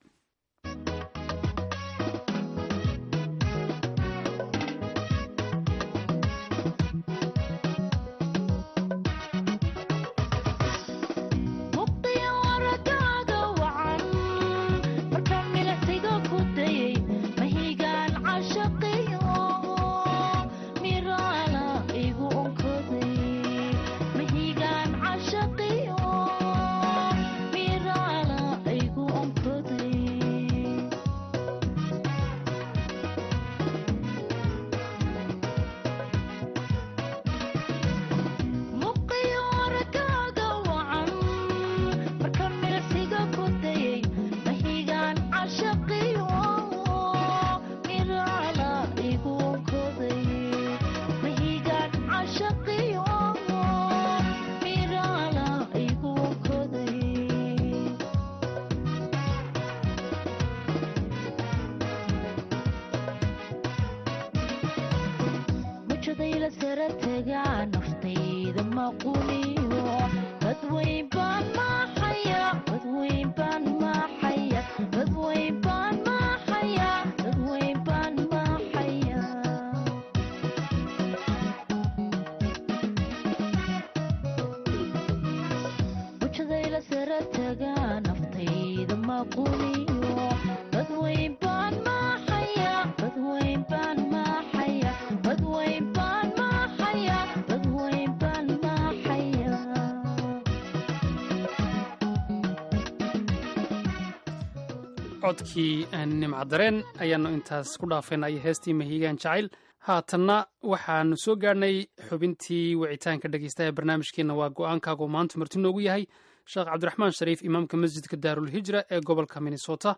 codkii nimcadareen ayaannu intaas ku dhaafaynay heestii mahiigaan jacayl haatanna waxaanu soo gaadhnay xubintii wicitaanka dhegeystaha barnaamijkeenna waa go-aankaagu maanta marti noogu yahay sheekh cabdiraxmaan shariif imaamka masjidka daarulhijra ee gobolka minnesota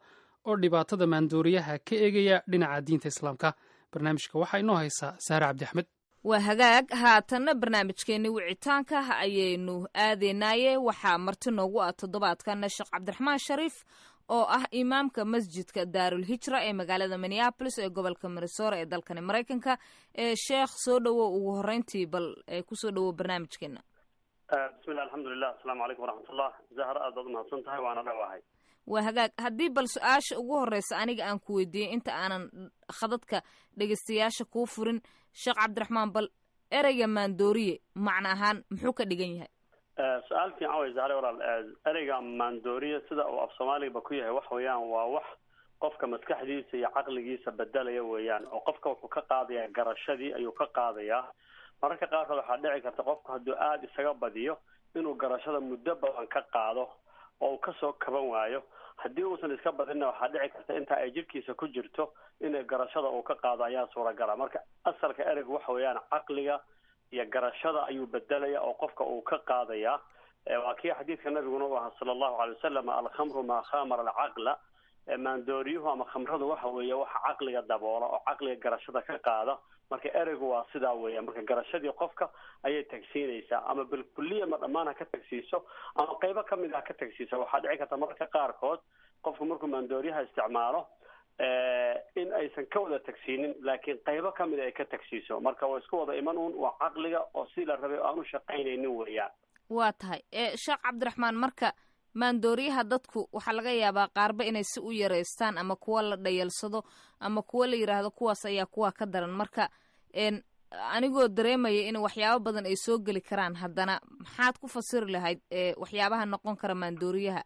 oo dhibaatada maandooriyaha ka eegaya dhinaca diinta islaamka barnaamijka waxaa inoo haysaa saare cabdi axmed waa hagaag haatanna barnaamijkeenni wicitaanka ayaynu aadaynaaye waxaa marti noogu ah toddobaadkana sheekh cabdiraxmaan shariif oo ah imaamka masjidka daarul hijra ee magaalada minneabolis ee gobolka minnesora ee dalkani maraykanka ee sheekh soo dhowow ugu horreyntii bal kusoo dhowow barnaamijkeena bismillah alxamdulilah asalaamu calaykum waraxmatullah zahar aad baad umahadsan tahay waana dhawahay waa hagaag haddii bal su-aasha ugu horreysa aniga aan ku weydiiyey inta aanan khadadka dhegeystayaasha kuu furin sheekh cabdiraxmaan bal ereyga maandooriye macno ahaan muxuu ka dhigan yahay su-aal fiican way zahre walaal ereyga maandooriye sida uu af soomaaligaba ku yahay wax weeyaan waa wax qofka maskaxdiisa iyo caqligiisa bedelaya weeyaan oo qofka wuxuu ka qaadayaa garashadii ayuu ka qaadayaa mararka qaarkood waxaa dhici karta qofku hadduu aada isaga badiyo inuu garashada muddo badan ka qaado oo uu kasoo kaban waayo haddii uusan iska badinna waxaa dhici karta inta ay jirkiisa ku jirto inay garashada uu ka qaado ayaa suuragala marka asalka ereygu waxa weeyaan caqliga iyo garashada ayuu bedelaya oo qofka uu ka qaadaya waa kii xadiidka nabiguna u ahaa sala allahu alay wasalam alkhamru maa khamara alcaqla maandooriyuhu ama khamradu waxa weeye waxa caqliga daboola oo caqliga garashada ka qaada marka ereygu waa sidaa weeya marka garashadii qofka ayay tagsiinaysaa ama bilkuliya ma dhammaan ha ka tagsiiso ama qaybo kamid ha ka tagsiiso waxaa dhici karta mararka qaarkood qofku markuu maandooriyaha isticmaalo in aysan ka wada tagsiinin laakiin qaybo kamid ay ka tagsiiso marka waa isku wada iman uun waa caqliga oo si la rabay aanu shaqaynaynin weeyaan waa tahay sheekh cabdiraxmaan marka maandooriyaha dadku waxaa laga yaabaa qaarba inay si u yareystaan ama kuwa la dhayalsado ama kuwa la yidhaahdo kuwaas ayaa kuwa ka daran marka anigoo dareemaya in waxyaabo badan ay soo geli karaan haddana maxaad ku fasiri lahayd waxyaabaha noqon kara maandooriyaha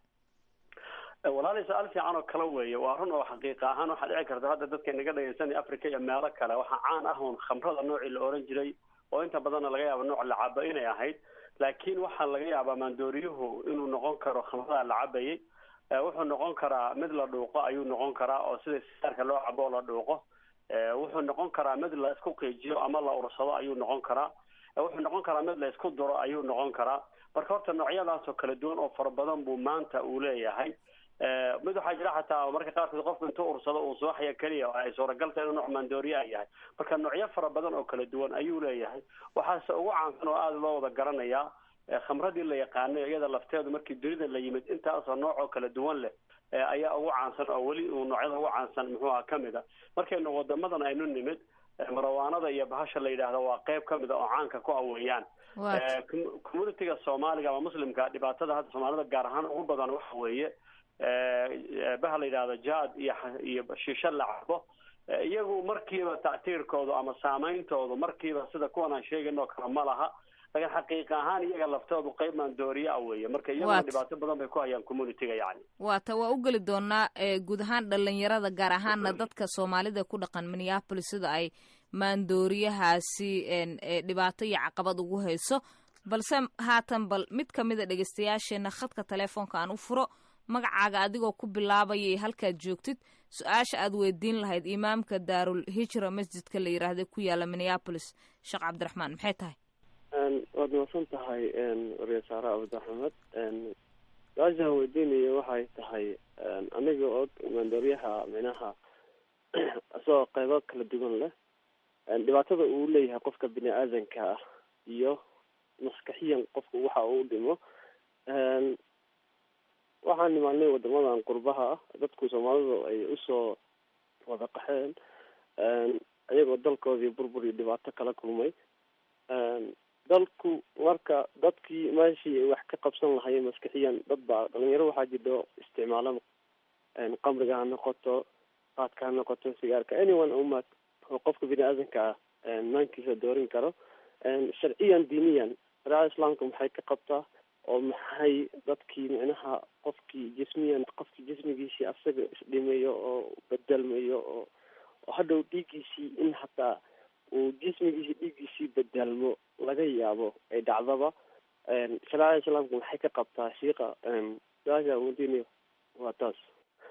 walaalay su-aal fiican oo kale weeye waa run oo xaqiiqa ahaan waxaa dhici karta hadda dadka inaga dhegeysanaya africa iyo meelo kale waxaa caan ah uun khamrada noocii la oran jiray oo inta badanna laga yaaba nooc la cabo inay ahayd laakiin waxaa laga yaabaa maandooriyuhu inuu noqon karo khamrada la cabayay wuxuu noqon karaa mid la dhuuqo ayuu noqon karaa oo sida sigaarka loo cabo oo la dhuuqo wuxuu noqon karaa mid la isku qiijiyo ama la ursado ayuu noqon karaa wuxuu noqon karaa mid la isku duro ayuu noqon karaa marka horta noocyadaas oo kala duwan oo fara badan buu maanta uu leeyahay mid waxaa jira xataa marka qaarkood qofku intuu ursado uu subaxya keliya ay suuragalta inuu nooc maandooriya yahay marka noocyo fara badan oo kala duwan ayuu leeyahay waxaase ugu caansan oo aada loo wada garanayaa khamradii la yaqaanay iyada lafteedu markii dunida la yimid intaasoo nooc oo kala duwan leh ayaa ugu caansan oo weli uu noocyada ugu caansan muxuu aha kamid a markaynu wadamadan aynu nimid marawaanada iyo bahasha la yidhaahdo waa qayb kamid a oo caanka ku aweeyaan communitiga soomaaliga ama muslimka dhibaatada hadda soomaalida gaar ahaan ugu badan waxa weeye baha la yidhahdo jad iyo iyo shisho la cabo iyagu markiiba tactiirkoodu ama saameyntoodu markiiba sida kuwan aan sheegayno kale ma laha laakiin xaqiiqa ahaan iyaga laftoodu qayb maandooriye ah weeye marka iyaguna dhibaato badan bay ku hayaan communitiga yacni waata waa u geli doonaa guud ahaan dhalinyarada gaar ahaana dadka soomaalida ku dhaqan minneapolis sida ay maandooriyahaasi dhibaato iyo caqabad ugu hayso balse haatan bal mid kamida dhegeystayaasheena khadka telefoonka aan u furo magacaaga adigoo ku bilaabaya iyo halkaad joogtid su-aasha aad weydiin lahayd imaamka daarul hijra masjidka la yiraahda ku yaala minneapolis sheekh cabdiraxmaan maxay tahay waad mahadsan tahay waryasaare abdiaxmed su-aashaan weydiinaya waxay tahay aniga og maandooryaha minaha isagoo qaybo kala duwan leh dhibaatada uu leeyahay qofka bini aadanka ah iyo maskaxiyan qofka waxa uu dhimo waxaan nimaanay wadamadan qurbaha ah dadku soomaalidu ay usoo wada qaxeen iyagoo dalkoodii burbur iyo dhibaato kala kulmay dalku marka dadkii meeshii ay wax ka qabsan lahayeen maskixiyan dad baa dhalinyaro waxaa jirto isticmaalo qamriga ha noqoto qaadka ha noqoto sigaarka anyone uma oo qofka bini aadanka ah maankiisa doorin karo sharciyan diiniyan shareecada islaamka maxay ka qabtaa oo maxay dadkii micnaha qofkii jismiyan qofkii jismigiisii asaga isdhimayo oo bedelmayo oo oo hadhow dhiiggiisii in hataa uu jismigiisii dhiiggiisii bedelmo laga yaabo ay dhacdaba shareecada islaamka maxay ka qabtaa shiiqa su-aasha wadiinayo waa taas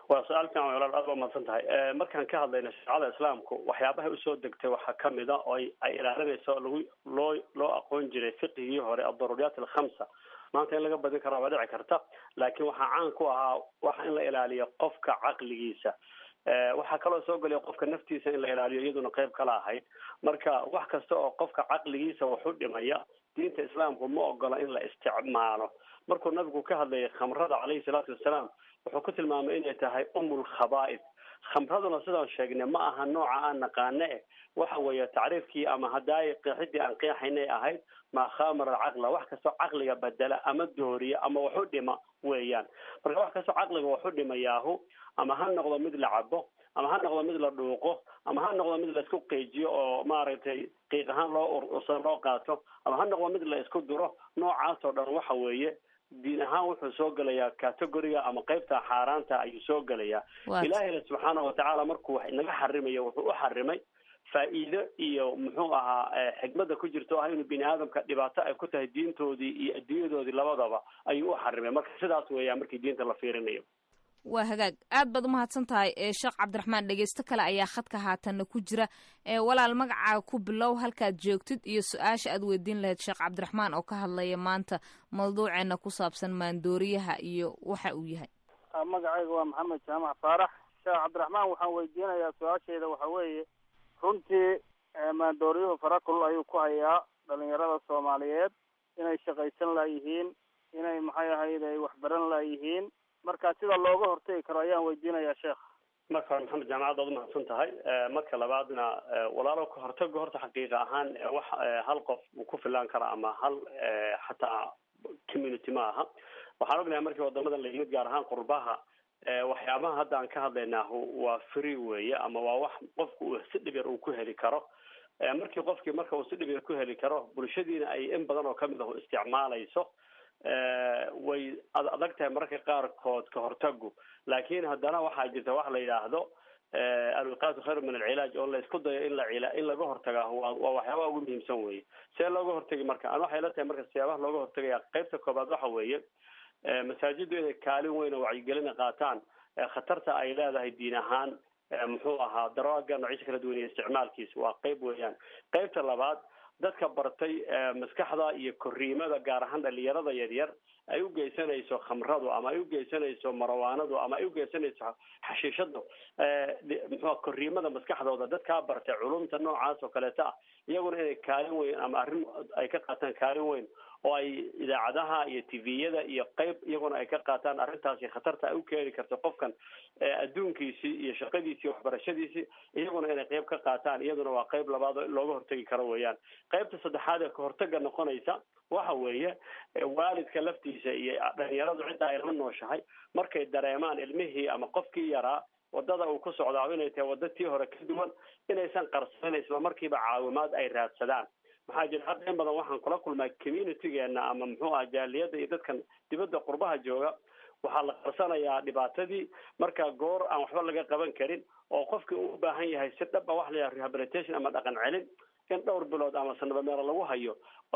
waa su-aal fiican walaal aad baa mahadsan tahay markaan ka hadlayno shareecada islaamku waxyaabahay usoo degtay waxaa kamid a oo ay ay ilaalinayso oo lagu loo loo aqoon jiray fiqigii hore addaruuriyaat alkhamsa maanta in laga badin karaa waa dhici karta laakiin waxaa caan ku ahaa waxa in la ilaaliyo qofka caqligiisa waxaa kaloo soo gelaya qofka naftiisa in la ilaaliyo iyaduna qayb kala ahayd marka wax kasta oo qofka caqligiisa waxu dhimaya diinta islaamku ma ogola in la isticmaalo markuu nabigu ka hadlayay khamrada caleyhi salaatu wasalaam wuxuu ku tilmaamay inay tahay umul khaba'id khamraduna sidaan sheegnay ma aha nooca aan naqaane eh waxa weeye tacriifkii ama haddaay qeexidii aan qeexaynay ahayd maa khamara alcaqla wax kastoo caqliga bedela ama dooriya ama waxu dhima weeyaan marka wax kastoo caqliga waxu dhimayaahu ama ha noqdo mid la cabo ama ha noqdo mid la dhuuqo ama ha noqdo mid la isku qiijiyo oo maaragtay qiiq ahaan loo ursan loo qaato ama ha noqdo mid la isku duro noocaas oo dhan waxa weeye diin ahaan wuxuu soo gelayaa categoriga ama qaybta xaaraanta ayuu soo gelayaa ilaahayna subxaana watacaala markuu wax inaga xarimayo wuxuu u xarimay faa'iido iyo muxuu ahaa xikmadda ku jirto ah inuu bini aadamka dhibaato ay ku tahay diintoodii iyo adduunyadoodii labadaba ayuu u xarimay marka sidaas weeyaan markii diinta la fiirinayo waa hagaag aad baad umahadsan tahay sheekh cabdiraxmaan dhegeysto kale ayaa khadka haatanna ku jira walaal magacaa ku bilow halkaad joogtid iyo su-aasha aad weydiin lahayd sheekh cabdiraxmaan oo ka hadlaya maanta mawduuceena ku saabsan maandooriyaha iyo waxa uu yahay magacayga waa maxamed jaamac faarax sheekh cabdiraxmaan waxaan weydiinayaa su-aashayda waxa weeye runtii maandooriyuhu farakul ayuu ku hayaa dhalinyarada soomaaliyeed inay shaqaysan laayihiin inay maxay ahayd ay waxbaran laayihiin marka sida looga hortegi karo ayaan weydiinayaa sheekh marka hore maxamed jaamacad waad umahadsan tahay marka labaadna walaalo ka hortaga horta xaqiiqa ahaan wax hal qof uu ku filaan kara ama hal xataa community ma aha waxaan ognahay markii wadamadan la yimid gaar ahaan qurbaha waxyaabaha hadda aan ka hadlaynaahu waa free weeye ama waa wax qofku uu si dhib yar uu ku heli karo markii qofkii marka uu si dhib yar ku heli karo bulshadiina ay in badan oo kamid ah isticmaalayso way adag tahay mararka qaarkood ka hortagu laakiin haddana waxaa jirta wax la yidhaahdo alwiqaatu khayru min alcilaaj oo la isku dayo in la cila in laga hortaga waa waa waxyaabaha ugu muhiimsan weye see looga hortagi marka an waxay la tahay marka siyaabaha looga hortagaya qaybta koobaad waxa weeye masaajiddu inay kaalin weyn oo wacyigelina qaataan khatarta ay leedahay diin ahaan muxuu ahaa daraaga noocisa kala duwan iyo isticmaalkiisa waa qayb weeyaan qaybta labaad dadka bartay maskaxda iyo koriimada gaar ahaan dhalinyarada yaryar ay u geysanayso khamradu ama ay u geysanayso marawaanadu ama ay u geysanayso xashiishadu muxua koriimada maskaxdooda dadkaa bartay culumta noocaas oo kaleeta ah iyaguna inay kaalin weyn ama arrin ay ka qaataan kaalin weyn oo ay idaacadaha iyo tviyada iyo qayb iyaguna ay ka qaataan arrintaasi khatarta ay u keeni karto qofkan adduunkiisii iyo shaqadiisii waxbarashadiisii iyaguna inay qayb ka qaataan iyaduna waa qayb labaad oo looga hortegi karo weeyaan qaybta saddexaad ee kahortaga noqonaysa waxa weeye waalidka laftiisa iyo dhalinyaradu cidda ay la nooshahay markay dareemaan ilmihii ama qofkii yaraa wadada uu ku socdaa inay tahay wadda tii hore ka duwan inaysan qarsanin isla markiiba caawimaad ay raadsadaan maxaa jira hadda in badan waxaan kula kulmaa communitygeena ama muxuu aha jaaliyada iyo dadkan dibadda qurbaha jooga waxaa la qarsanayaa dhibaatadii marka goor aan waxba laga qaban karin oo qofkii uu u baahan yahay si dhab a wax la yidhaha rehabilitation ama dhaqan celin in dhowr bilood ama sanaba meelo lagu hayo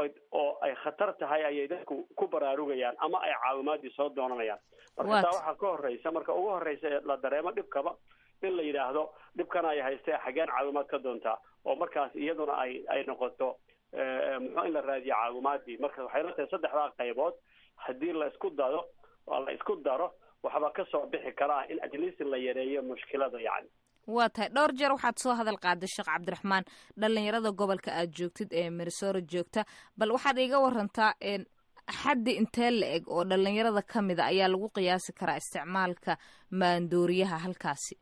oo ay khatar tahay ayay dadku ku baraarugayaan ama ay caawimaadii soo doonanayaan marka taa waxaa ka horeysa marka ugu horeysa ee la dareemo dhibkaba in la yidhaahdo dhibkana ay haystee xaggeen caawimaad ka doontaa oo markaas iyaduna ay ay noqoto muxuu in la raadiyo caawimaadii marka waxay la tahay saddexdaa qaybood haddii la isku dado oo la isku daro waxba kasoo bixi karaa in atleast la yareeyo mushkilada yacni waa tahay dhowr jeer waxaad soo hadal qaaday sheekh cabdiraxmaan dhalinyarada gobolka aad joogtid ee minnesora joogta bal waxaad iga warantaa xaddi intee la eg oo dhalinyarada ka mida ayaa lagu qiyaasi karaa isticmaalka maandooriyaha halkaasi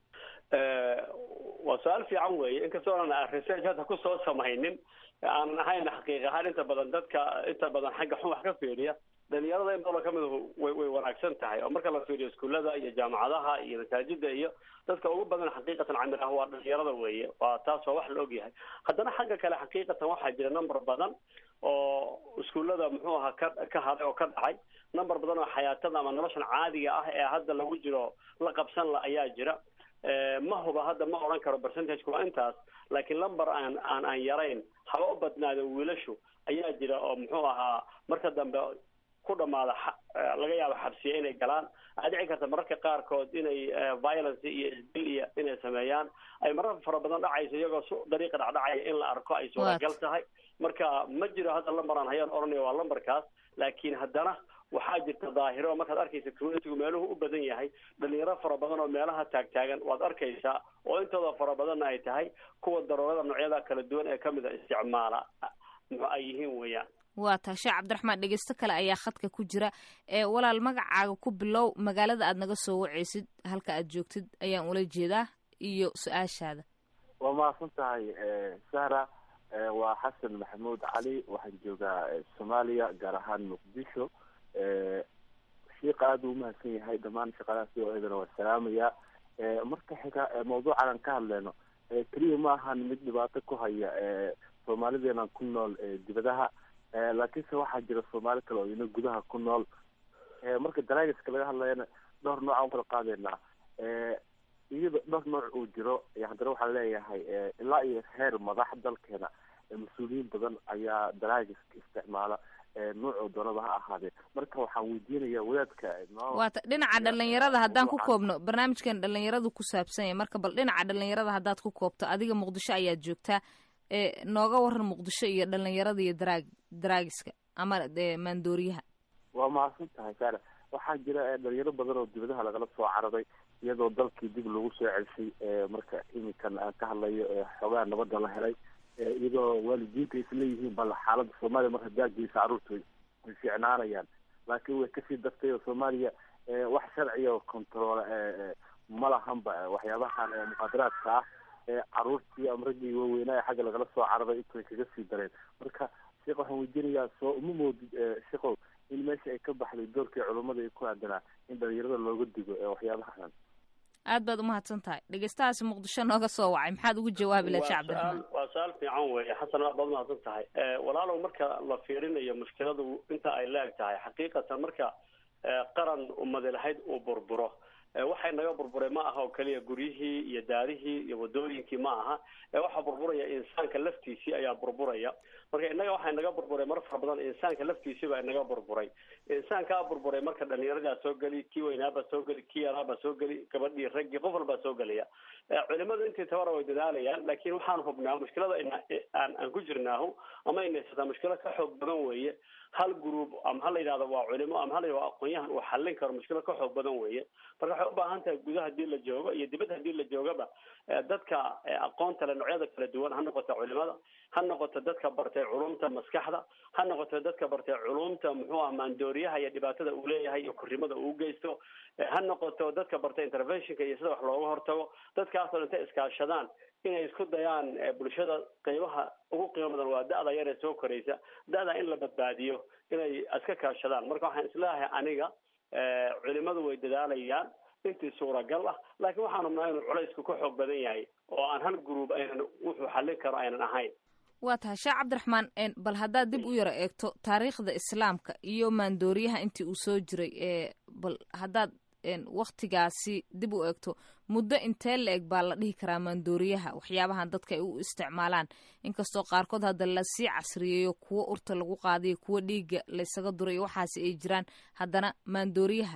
waa su-aal fiican weeye inkastoo aan research hadda kusoo samaynin aanan ahayn xaqiiq ahaan inta badan dadka inta badan xagga xun wax ka fiiriya dhalinyarada in badan kamid way way wanaagsan tahay oo marka la fiiriyo iskuullada iyo jaamacadaha iyo masaajida iyo dadka ugu badan xaqiiqatan camir ah waa dhalinyarada weeye waa taas waa wax la ogyahay haddana xagga kale xaqiiqatan waxaa jira number badan oo iskuullada muxuu ahaa ka ka haday oo ka dhacay number badan oo xayaatada ama noloshan caadiga ah ee hadda lagu jiro la qabsan la ayaa jira ma huba hadda ma odhan karo percentage waa intaas laakiin lumber aan aan aan yarayn haba u badnaado wiilashu ayaa jira oo muxuu ahaa marka dambe ku dhamaada laga yaabo xabsiya inay galaan waxaa dhici karta mararka qaarkood inay violence iyo isdil iyo inay sameeyaan ay marar fara badan dhacayso iyagoo su dariiqa dhacdhacaya in la arko ay suuragal tahay marka ma jiro hadda lambaraan hayaan odhanaya waa lambarkaas laakiin haddana waxaa jirta daahiro markaad arkaysa communitygu meeluhu u badan yahay dhalinyaro fara badan oo meelaha taagtaagan waad arkaysaa oo intooda fara badanna ay tahay kuwa daroorada noocyada kala duwan ee kamid a isticmaala ay yihiin weeyaan waa tahay sheekh cabdiraxmaan dhegeysto kale ayaa khadka ku jira ee walaal magacaaga ku bilow magaalada aad naga soo wacaysid halka aad joogtid ayaan ula jeedaa iyo su-aashaada waa mahadsan tahay sahra waa xasan maxamuud cali waxaan joogaa soomaaliya gaar ahaan muqdisho sheika aada u umahadsan yahay dhammaan shaqadaas o eedana waa salaamaya marka xiga mawduucan aan ka hadleyno keliya ma ahan mid dhibaato ku haya soomaalideenan ku nool dibadaha laakiinse waxaa jira soomaali kale oo ina gudaha ku nool marka daraagiska laga hadlayana dhowr nooc aan kala qaadeynaa iyada dhowr nooc uu jiro haddana waxaan leeyahay ilaa iyo heer madax dalkeena mas-uuliyiin badan ayaa daraagiska isticmaala nuucoo doonaba ha ahaadee marka waxaan weydiinaya wadaadka waata dhinaca dhalinyarada haddaan ku koobno barnaamijkan dhalinyaradu ku saabsan yahay marka bal dhinaca dhalinyarada haddaad ku koobto adiga muqdisho ayaad joogtaa nooga waran muqdisho iyo dhalinyarada iyo daraag daraagiska ama maandooriyaha waa mahadsan tahay saara waxaa jira dhalinyaro badan oo dibadaha lagala soo cararay iyadoo dalkii dib lagu soo celshay marka iminkan aan ka hadlayo xoogaa nabada la helay iyadoo waalidiinta isleeyihiin bal xaalada soomaaliya mar hadaa geysa carruurta way fiicnaanayaan laakiin way kasii dartay oo soomaaliya wax sharciya oo control ma lahanba waxyaabahan muqaadaraadka ah caruurtii ama raggii waaweynaa xagga lagala soo cararay intay kaga sii dareen marka sheekh waxaan weydiinayaa soo uma moodid sheekow in meesha ay ka baxday doorkii culummada ay ku aadanaa in dhalinyarada looga digo waxyaabahan aad baad umahadsan tahay dhegeystahaasi muqdisho nooga soo wacay maxaad ugu jawaabi laha sheekh cabdiraxmaan waa su-aal fiican weeye xasan aad baad umahadsan tahay walaalow marka la fiirinayo mushkiladu inta ay leeg tahay xaqiiqatan marka qaran ummadi lahayd uu burburo waxay naga burburay ma aha oo keliya guryihii iyo daarihii iyo wadooyinkii ma aha waxaa burburaya insaanka laftiisii ayaa burburaya marka innaga waxay naga burburay mar fara badan insaanka laftiisii baa inaga burburay insaankaa burburay marka dhalinyaradii soo geli kii weynaabaa soo geli kii yaraabaa soo geli gabadhii raggii qof walbaa soo gelaya culimadu intii tabara way dadaalayaan laakiin waxaan hubnaa mushkilada aan aan ku jirnaahu ama inaysataa mushkilo ka xoog badan weeye hal group ama ha la yidhahdo waa culimo ama ha la yidhahdo aqoon-yahan uu xallin karo mushkilo ka xoog badan weeye marka waxay u baahan tahay gudaha hadii la joogo iyo dibadda hadii la joogaba dadka aqoonta le noocyada kala duwan ha noqoto culimada ha noqoto dadka bartay culumta maskaxda ha noqoto dadka bartay culumta muxuu ah maandooriyaha iyo dhibaatada uu leeyahay iyo kurimada uu geysto ha noqoto dadka bartay interventionka iyo sida wax looga hortago dadkaasoo intay iskaashadaan inay isku dayaan bulshada qiimaha ugu qiimo badan waa da-da yar ee soo koraysa da-da in la badbaadiyo inay iska kaashadaan marka waxaan isleeyahay aniga culimadu way dadaalayaan intii suuragal ah laakiin waxaan hubnaa inuu culaysku ka xoog badan yahay oo aan hal gruub aynan wuxuu xallin karo aynan ahayn waa tahay sheekh cabdiraxmaan bal haddaad dib u yaro eegto taariikhda islaamka iyo maandooriyaha intii uu soo jiray bal haddaad waktigaasi dib u eegto muddo intee la eg baa la dhihi karaa maandooriyaha waxyaabahan dadka ay u isticmaalaan inkastoo qaarkood hadda lasii casriyeeyo kuwo urta lagu qaadayo kuwo dhiigga laysaga durayo waxaasi ay jiraan haddana maandooriyaha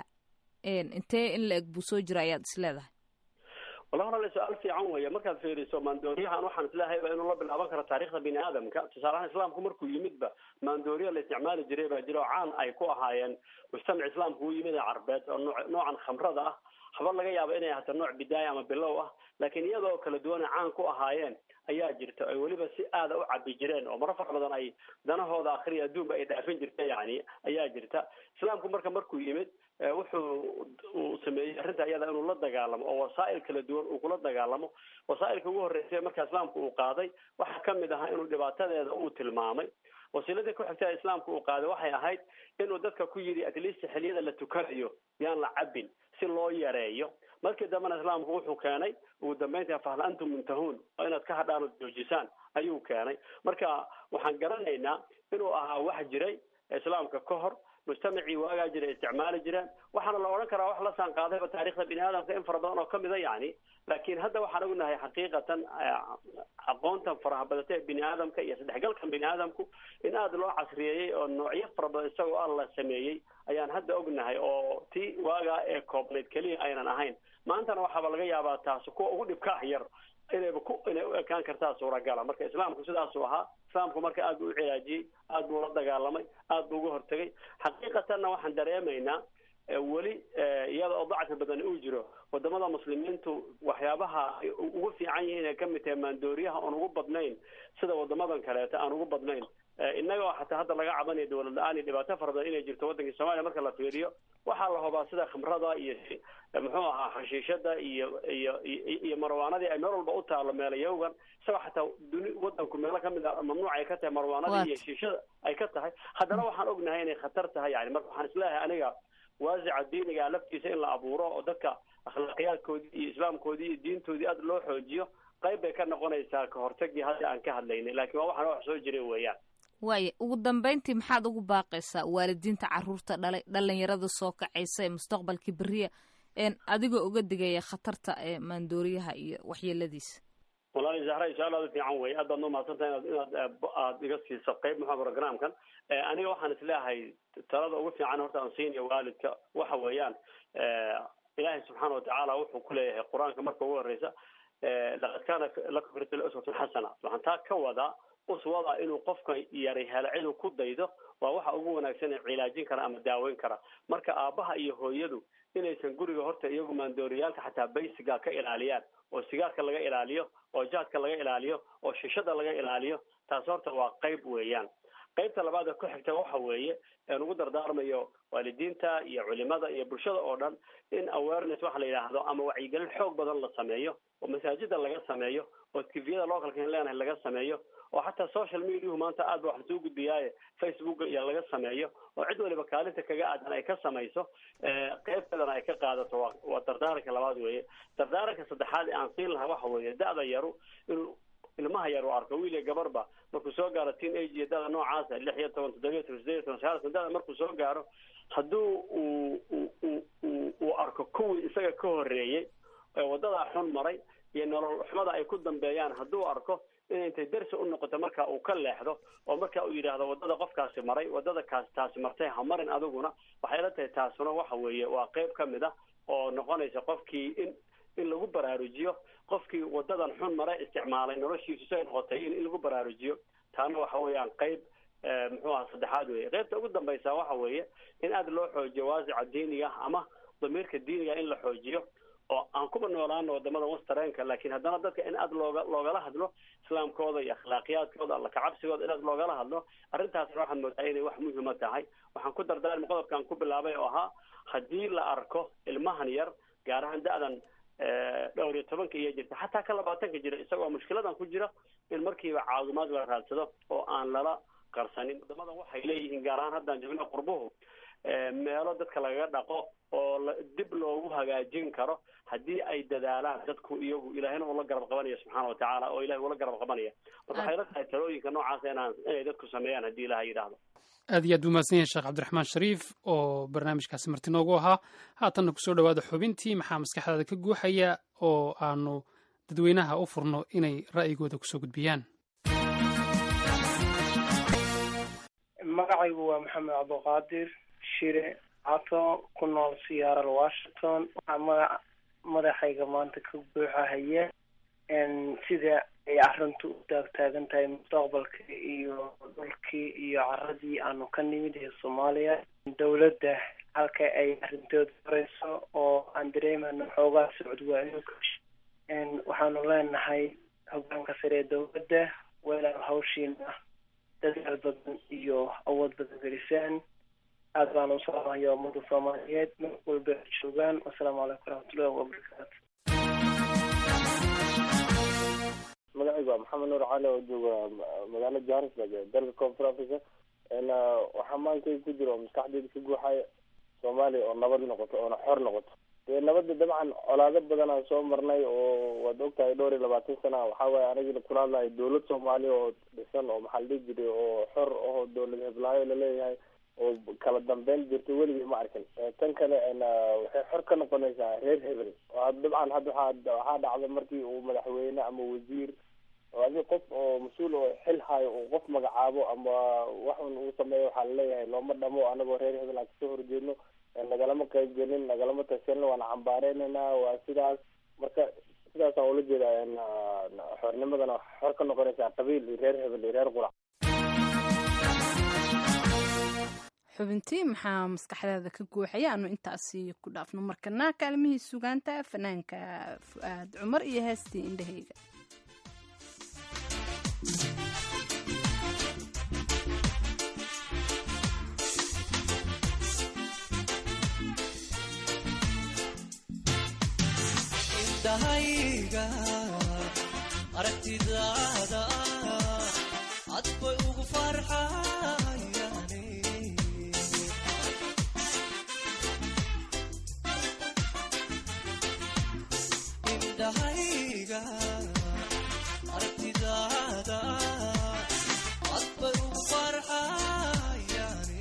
intee in la eg buu soo jira ayaad isleedahay wala walaale su-aal fiican weeye markaad fiiriso maandooriyahan waxaan isleehayba inuu la bilaaban karo taarikhda bini aadamka tusaalahaan islaamku markuu yimidba maandooriya la isticmaali jiray baa jira oo caan ay ku ahaayeen mujtamac islaamku u yimid ee carbeed oo noo noocan khamrada ah haba laga yaaba inay ahaato nooc bidaaya ama bilow ah laakiin iyadoo kala duwana caan ku ahaayeen ayaa jirta ay weliba si aada u cabi jireen oo maro fara badan ay danahooda akhriya adduunba ay dhaafin jirta yani ayaa jirta islaamku marka markuu yimid wuxuu uu sameeyey arrinta iyada inuu la dagaalamo oo wasaa'il kala duwan uu kula dagaalamo wasaa'ilka ugu horreysay marka islaamku uu qaaday waxaa kamid ahaa inuu dhibaatadeeda uu tilmaamay wasiiladii ku xigta islaamku uu qaaday waxay ahayd inuu dadka ku yidhi at least xiliyada la tukanayo yaan la cabin si loo yareeyo markii dambena islaamku wuxuu keenay ugu dambeynta fahal antum muntahuun oo inaad ka hadhaan ood joojisaan ayuu keenay marka waxaan garanaynaa inuu ahaa wax jiray islaamka ka hor mujtamacii waagaa jira isticmaali jireen waxaana la odhan karaa wax la saan qaadayba taariikhda bini aadamka in fara badan oo kamida yani laakiin hadda waxaan ognahay xaqiiqatan aqoontan faraha badata ee bini aadamka iyo saddexgalkan bini aadamku in aada loo casriyeeyey oo noocyo fara badan isagoo ah la sameeyey ayaan hadda ognahay oo tii waagaa ee koobnayd keliya aynan ahayn maantana waxaaba laga yaabaa taasi kuwa ugu dhibkaah yar inayba ku inay u ekaan kartaa suuragala marka islaamku sidaasuu ahaa islaamku marka aad buu u cilaajiyey aad buu la dagaalamay aad buu uga hortegay xaqiiqatanna waxaan dareemaynaa weli iyada oo dacfi badan uu jiro wadamada muslimiintu waxyaabaha ugu fiican yihiin ay kamid tahay maandooriyaha oon ugu badnayn sida wadamadan kaleeta aan ugu badnayn innaga oo xataa hadda laga cabanayo dawlad la-aan iyo dhibaato fara badan inay jirto waddankii soomaaliya marka la fiiriyo waxaa la hubaa sida khamrada iyo muxuu ahaa xashiishada iyo iyo iyo marwaanadii ay meel walba u taalo meelayawgan isagoo xataa duni wadanku meelo kamid a mamnuuc ay ka tahay marwaanadii iyo shiishada ay ka tahay haddana waxaan ognahay inay khatar tahay yani marka waxaan isleeyahay aniga waasica diiniga laftiisa in la abuuro oo dadka akhlaaqiyaadkoodii iyo islaamkoodii iyo diintoodii aada loo xoojiyo qayb bay ka noqonaysaa ka hortagii hadda aan ka hadlaynay laakiin waa waxaan wax soo jiray weeyaan waaya ugu dambeyntii maxaad ugu baaqaysaa waalidiinta caruurta dhalay dhalinyarada soo kacaysa ee mustaqbalkii beriya een adigoo uga digaya khatarta ee maandooriyaha iyo waxyeeladiisa walaali zahra su-aal aada u fiican wey aad baad noo mahadsantahay inaad inaad aada iga siiso qayb muxua programkan aniga waxaan isleeyahay talada ugu fiican horta aan siinayo waalidka waxa weeyaan ilaahay subxaana watacaala wuxuu ku leeyahay qur-aanka marka ugu horeysa laqad kaana lakum fi uswatun xasana waxaan taa ka wadaa uswada inuu qofka yari helo ciduu ku daydo waa waxa ugu wanaagsan ee cilaajin kara ama daaweyn kara marka aabaha iyo hooyadu inaysan guriga horta iyagu maandooriyaalka xataa baysiga ka ilaaliyaan oo sigaarka laga ilaaliyo oo jaadka laga ilaaliyo oo shishada laga ilaaliyo taas horta waa qayb weeyaan qaybta labaad ee ku xigta waxa weeye een ugu dardaarmayo waalidiinta iyo culimada iyo bulshada oo dhan in awareness waxa la yidhaahdo ama wacyigelin xoog badan la sameeyo oo masaajida laga sameeyo oo tviyada localka in leenahay laga sameeyo oo xataa social mediahu maanta aad ba wax lasoo gudbiyaaye facebook iyo laga sameeyo oo cid waliba kaalinta kaga aadan ay ka samayso qaybteedana ay ka qaadato waa waa dardaaranka labaad weeye dardaaranka saddexaad ee aan siin lahaa waxa weeye da-da yaru inuu ilmaha yar uu arko wiil iyo gabarba markuu soo gaaro teen age iyo dada noocaasa lix iyo toban toddobiyo toban sideed iyo toban sagaal toban dada markuu soo gaaro hadduu uu uu uu uu arko kuwii isaga ka horreeyey ee waddadaa xun maray iyo nolol xumada ay ku dambeeyaan hadduu arko inay intay darsi u noqoto marka uu ka leexdo oo marka uu yidhaahdo waddada qofkaasi maray waddada kaas taasi martay ha marin adiguna waxay la tahay taasuna waxa weeye waa qayb ka mid ah oo noqonaysa qofkii in in lagu baraarujiyo qofkii wadadan xun mare isticmaalay noloshiisu say noqotay in in lagu baraarujiyo taana waxa weeyaan qayb muxuu aha saddexaad weeye qaybta ugu dambaysa waxa weeye in aada loo xoojiyo waasica diiniga ama damiirka diiniga in la xoojiyo oo aan kuba noolaano wadamada wastareenka laakiin haddana dadka in aada looga loogala hadlo islaamkooda iyo akhlaaqiyaadkooda alla kacabsigooda in aada loogala hadlo arrintaasna waxaad moodaa inay wax muhima tahay waxaan ku dardaarmi qodobkaan ku bilaabay oo ahaa haddii la arko ilmahan yar gaar ahaan da-dan dhowr iyo tobanka iyo jirta xataa ka labaatanka jira isagoo mushkiladan ku jira in markiiba caawimaad la raadsado oo aan lala qarsanin wadamadan waxay leeyihiin gaar ahaan haddaan joogna qurbuhu meelo dadka lagaga dhaqo oo la dib loogu hagaajin karo haddii ay dadaalaan dadku iyagu ilaahina ula garab qabanaya subxaana watacaala oo ilahay ula garab qabanaya marka waxay la tahay talooyinka noocaasa inaan inay dadku sameeyaan haddii ilaha yidhaahdo aad iyo aad buu mahadsan yahay sheekh cabdiraxmaan shariif oo barnaamijkaasi marti noogu ahaa haatanna kusoo dhowaada xubintii maxaa maskaxdaada ka guuxaya oo aanu dadweynaha u furno inay ra'yigooda kusoo gudbiyaan magacaygu waa maxamed cabdiqaadir shire cato ku nool siyaaral washington waxaa magac madaxayga maanta ka buuxahaya sida ay arrintu u taagtaagan tahay mustaqbalka iyo dhulkii iyo caradii aanu ka nimid ee soomaaliya dowladda halka ay arrintooda horeyso oo aan dareemano xoogaa socod waayo waxaanu leenahay hogaanka sare ee dowladda weelaan hawshiina dadaal badan iyo awood badan gelisaan aad baanu usalaamaya ummada soomaaliyeed meel walba ay joogaan wasalaamu calaykum waraxmatullahi wabarakaatu magacaygu waa maxamed nuur cali oo jooga magaalo johannesburg ee dalka koonfur africa waxaa maankayga ku jira oo maskaxdeyda ka guuxaya soomaaliya oo nabad noqoto oona xor noqoto dee nabadda dabcan colaado badan aan soo marnay oo waad ogtahay dhowr iyo labaatan sana waxaa waaye anigina kula hadlahay dowlad soomaaliya oo dhisan oo maxaa la dhihi jiray oo xor oo dowlad heblaayo laleeyahay oo kala dambeyn jirto weligay ma arkin tan kale waxay xor ka noqonaysaa reer hebel oo dabcan hadda waxaa waxaa dhacda markii uu madaxweyne ama wasiir oo adi qof oo mas-uul oo xil hayo uu qof magacaabo ama waxun uu sameeyo waxaa laleeyahay looma dhamo anagoo reer hebel aan kasoo horjeedno nagalama qayb gelin nagalama tashanin waana cambaareynayna waa sidaas marka sidaasaan ula jeeda xornimadana xor ka noqonaysaa qabiil iyo reer hebel iyo reer qurac xubintii maxaa maskaxdaada ka guuxaya aanu intaasi ku dhaafno markana kaalmihii sugaanta fanaanka fu-aad cumar iyo heestii indhahayga indhahayga aragtidaada cad bay ugu farxayane indhahayga aragtidaada cad bay ugu farxayane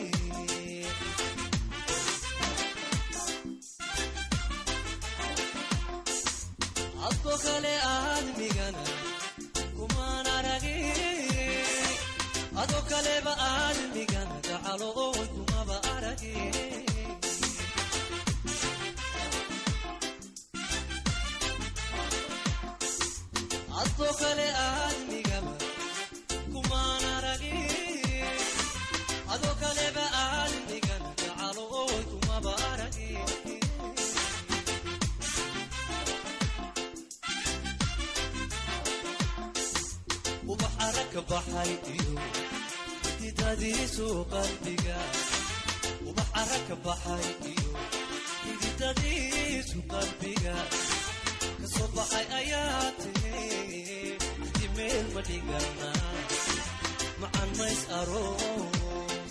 adko kale aadmigana kumaan aragi ado kaleba aadmigana gacalo oy kumaba aragi adko kale aadmigaba kumaan aragi ado kaleba aadmigana gacalo oy kumaba aragi ubax arag ka baxay iyo xididadiisu qalbiga ubax arag ka baxay iyo xididadiisu qalbiga kasoo baxay ayaa tiri dimeel ma dhigana macan mays aroos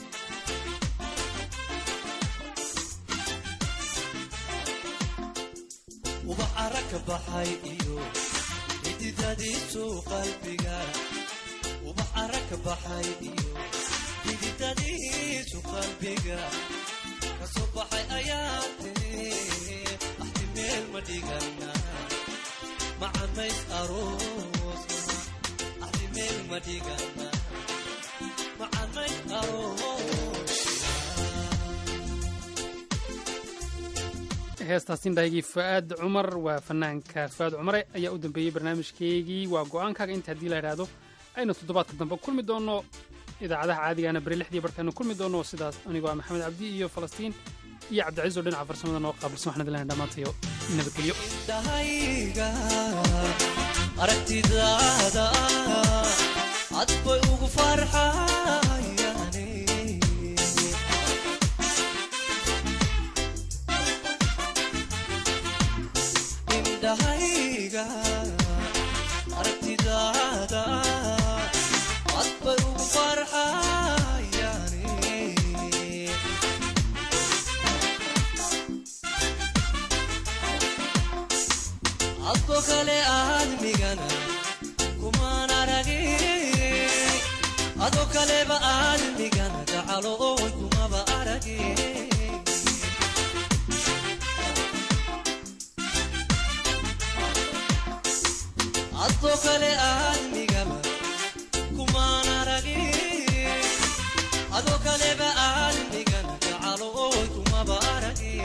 ubax arag ka baxay iyo xididadiisu qalbiga ubax arag ka baxay iyo xididadiisu qalbiga kasoo baxay ayaa tiri axti meel ma dhigana macamays aroosna axti meel ma dhigana macamays aroos heestaas indhahaygii fu'aad cumar waa fanaanka fu'aad cumare ayaa u dambeeyey barnaamijkeygii waa go'aankaaga inta haddii la idhaahdo aynu toddobaadka dambe kulmi doonno idaacadaha caadigaana beri lixdii barkaanu kulmi doonno sidaas anigoo ah maxamed cabdi iyo falastiin iyo cabdicaiis oo dhinaca farsamada noo qaabilsan waxaan idin lehay dhammaantayo nabadgelyo indhahayga aragtidaada cad bay ugu farxayane indhahayga aragtidaada cad bay ugu farxayane adko kale aadmigana kumaan aragi ado kaleba aadmigana gacalo oy kumaba aragi adko kale aadmigaba kumaan aragi ado kaleba aadmigana gacalo oy kumaba aragi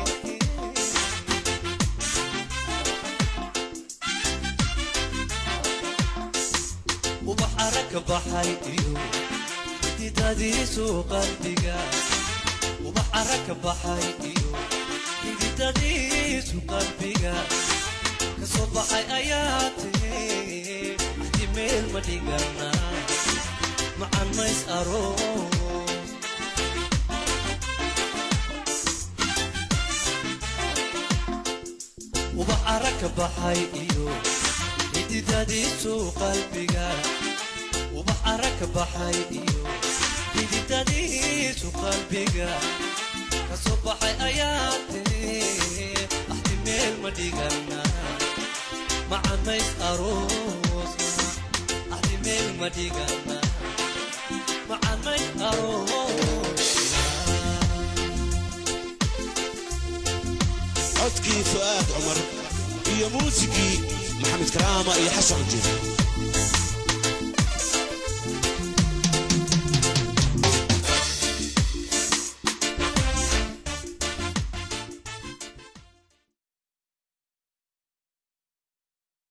ubax arag ka baxay iyo xididadiisu qalbiga ubax arag ka baxay iyo xididadiisu qalbiga kasoo baxay ayaa tiri axti meel ma dhigana macan mays aroos ubax arag ka baxay iyo xididadiisu qalbiga ubax arag ka baxay iyo xididadiisu qalbiga kasoo baxay ayaa tiri axti meel ma dhigana macan mays aroosna axti meel ma dhigana macan mays aroos fu'aad cumar iyo muusigii maxamed karaama iyo xasan cujub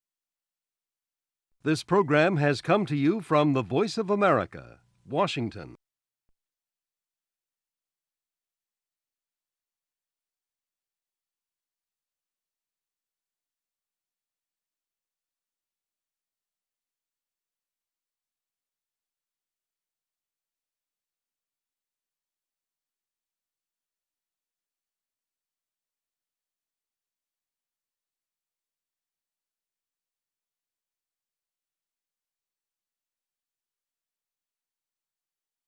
This program has come to you from the Voice of America, Washington.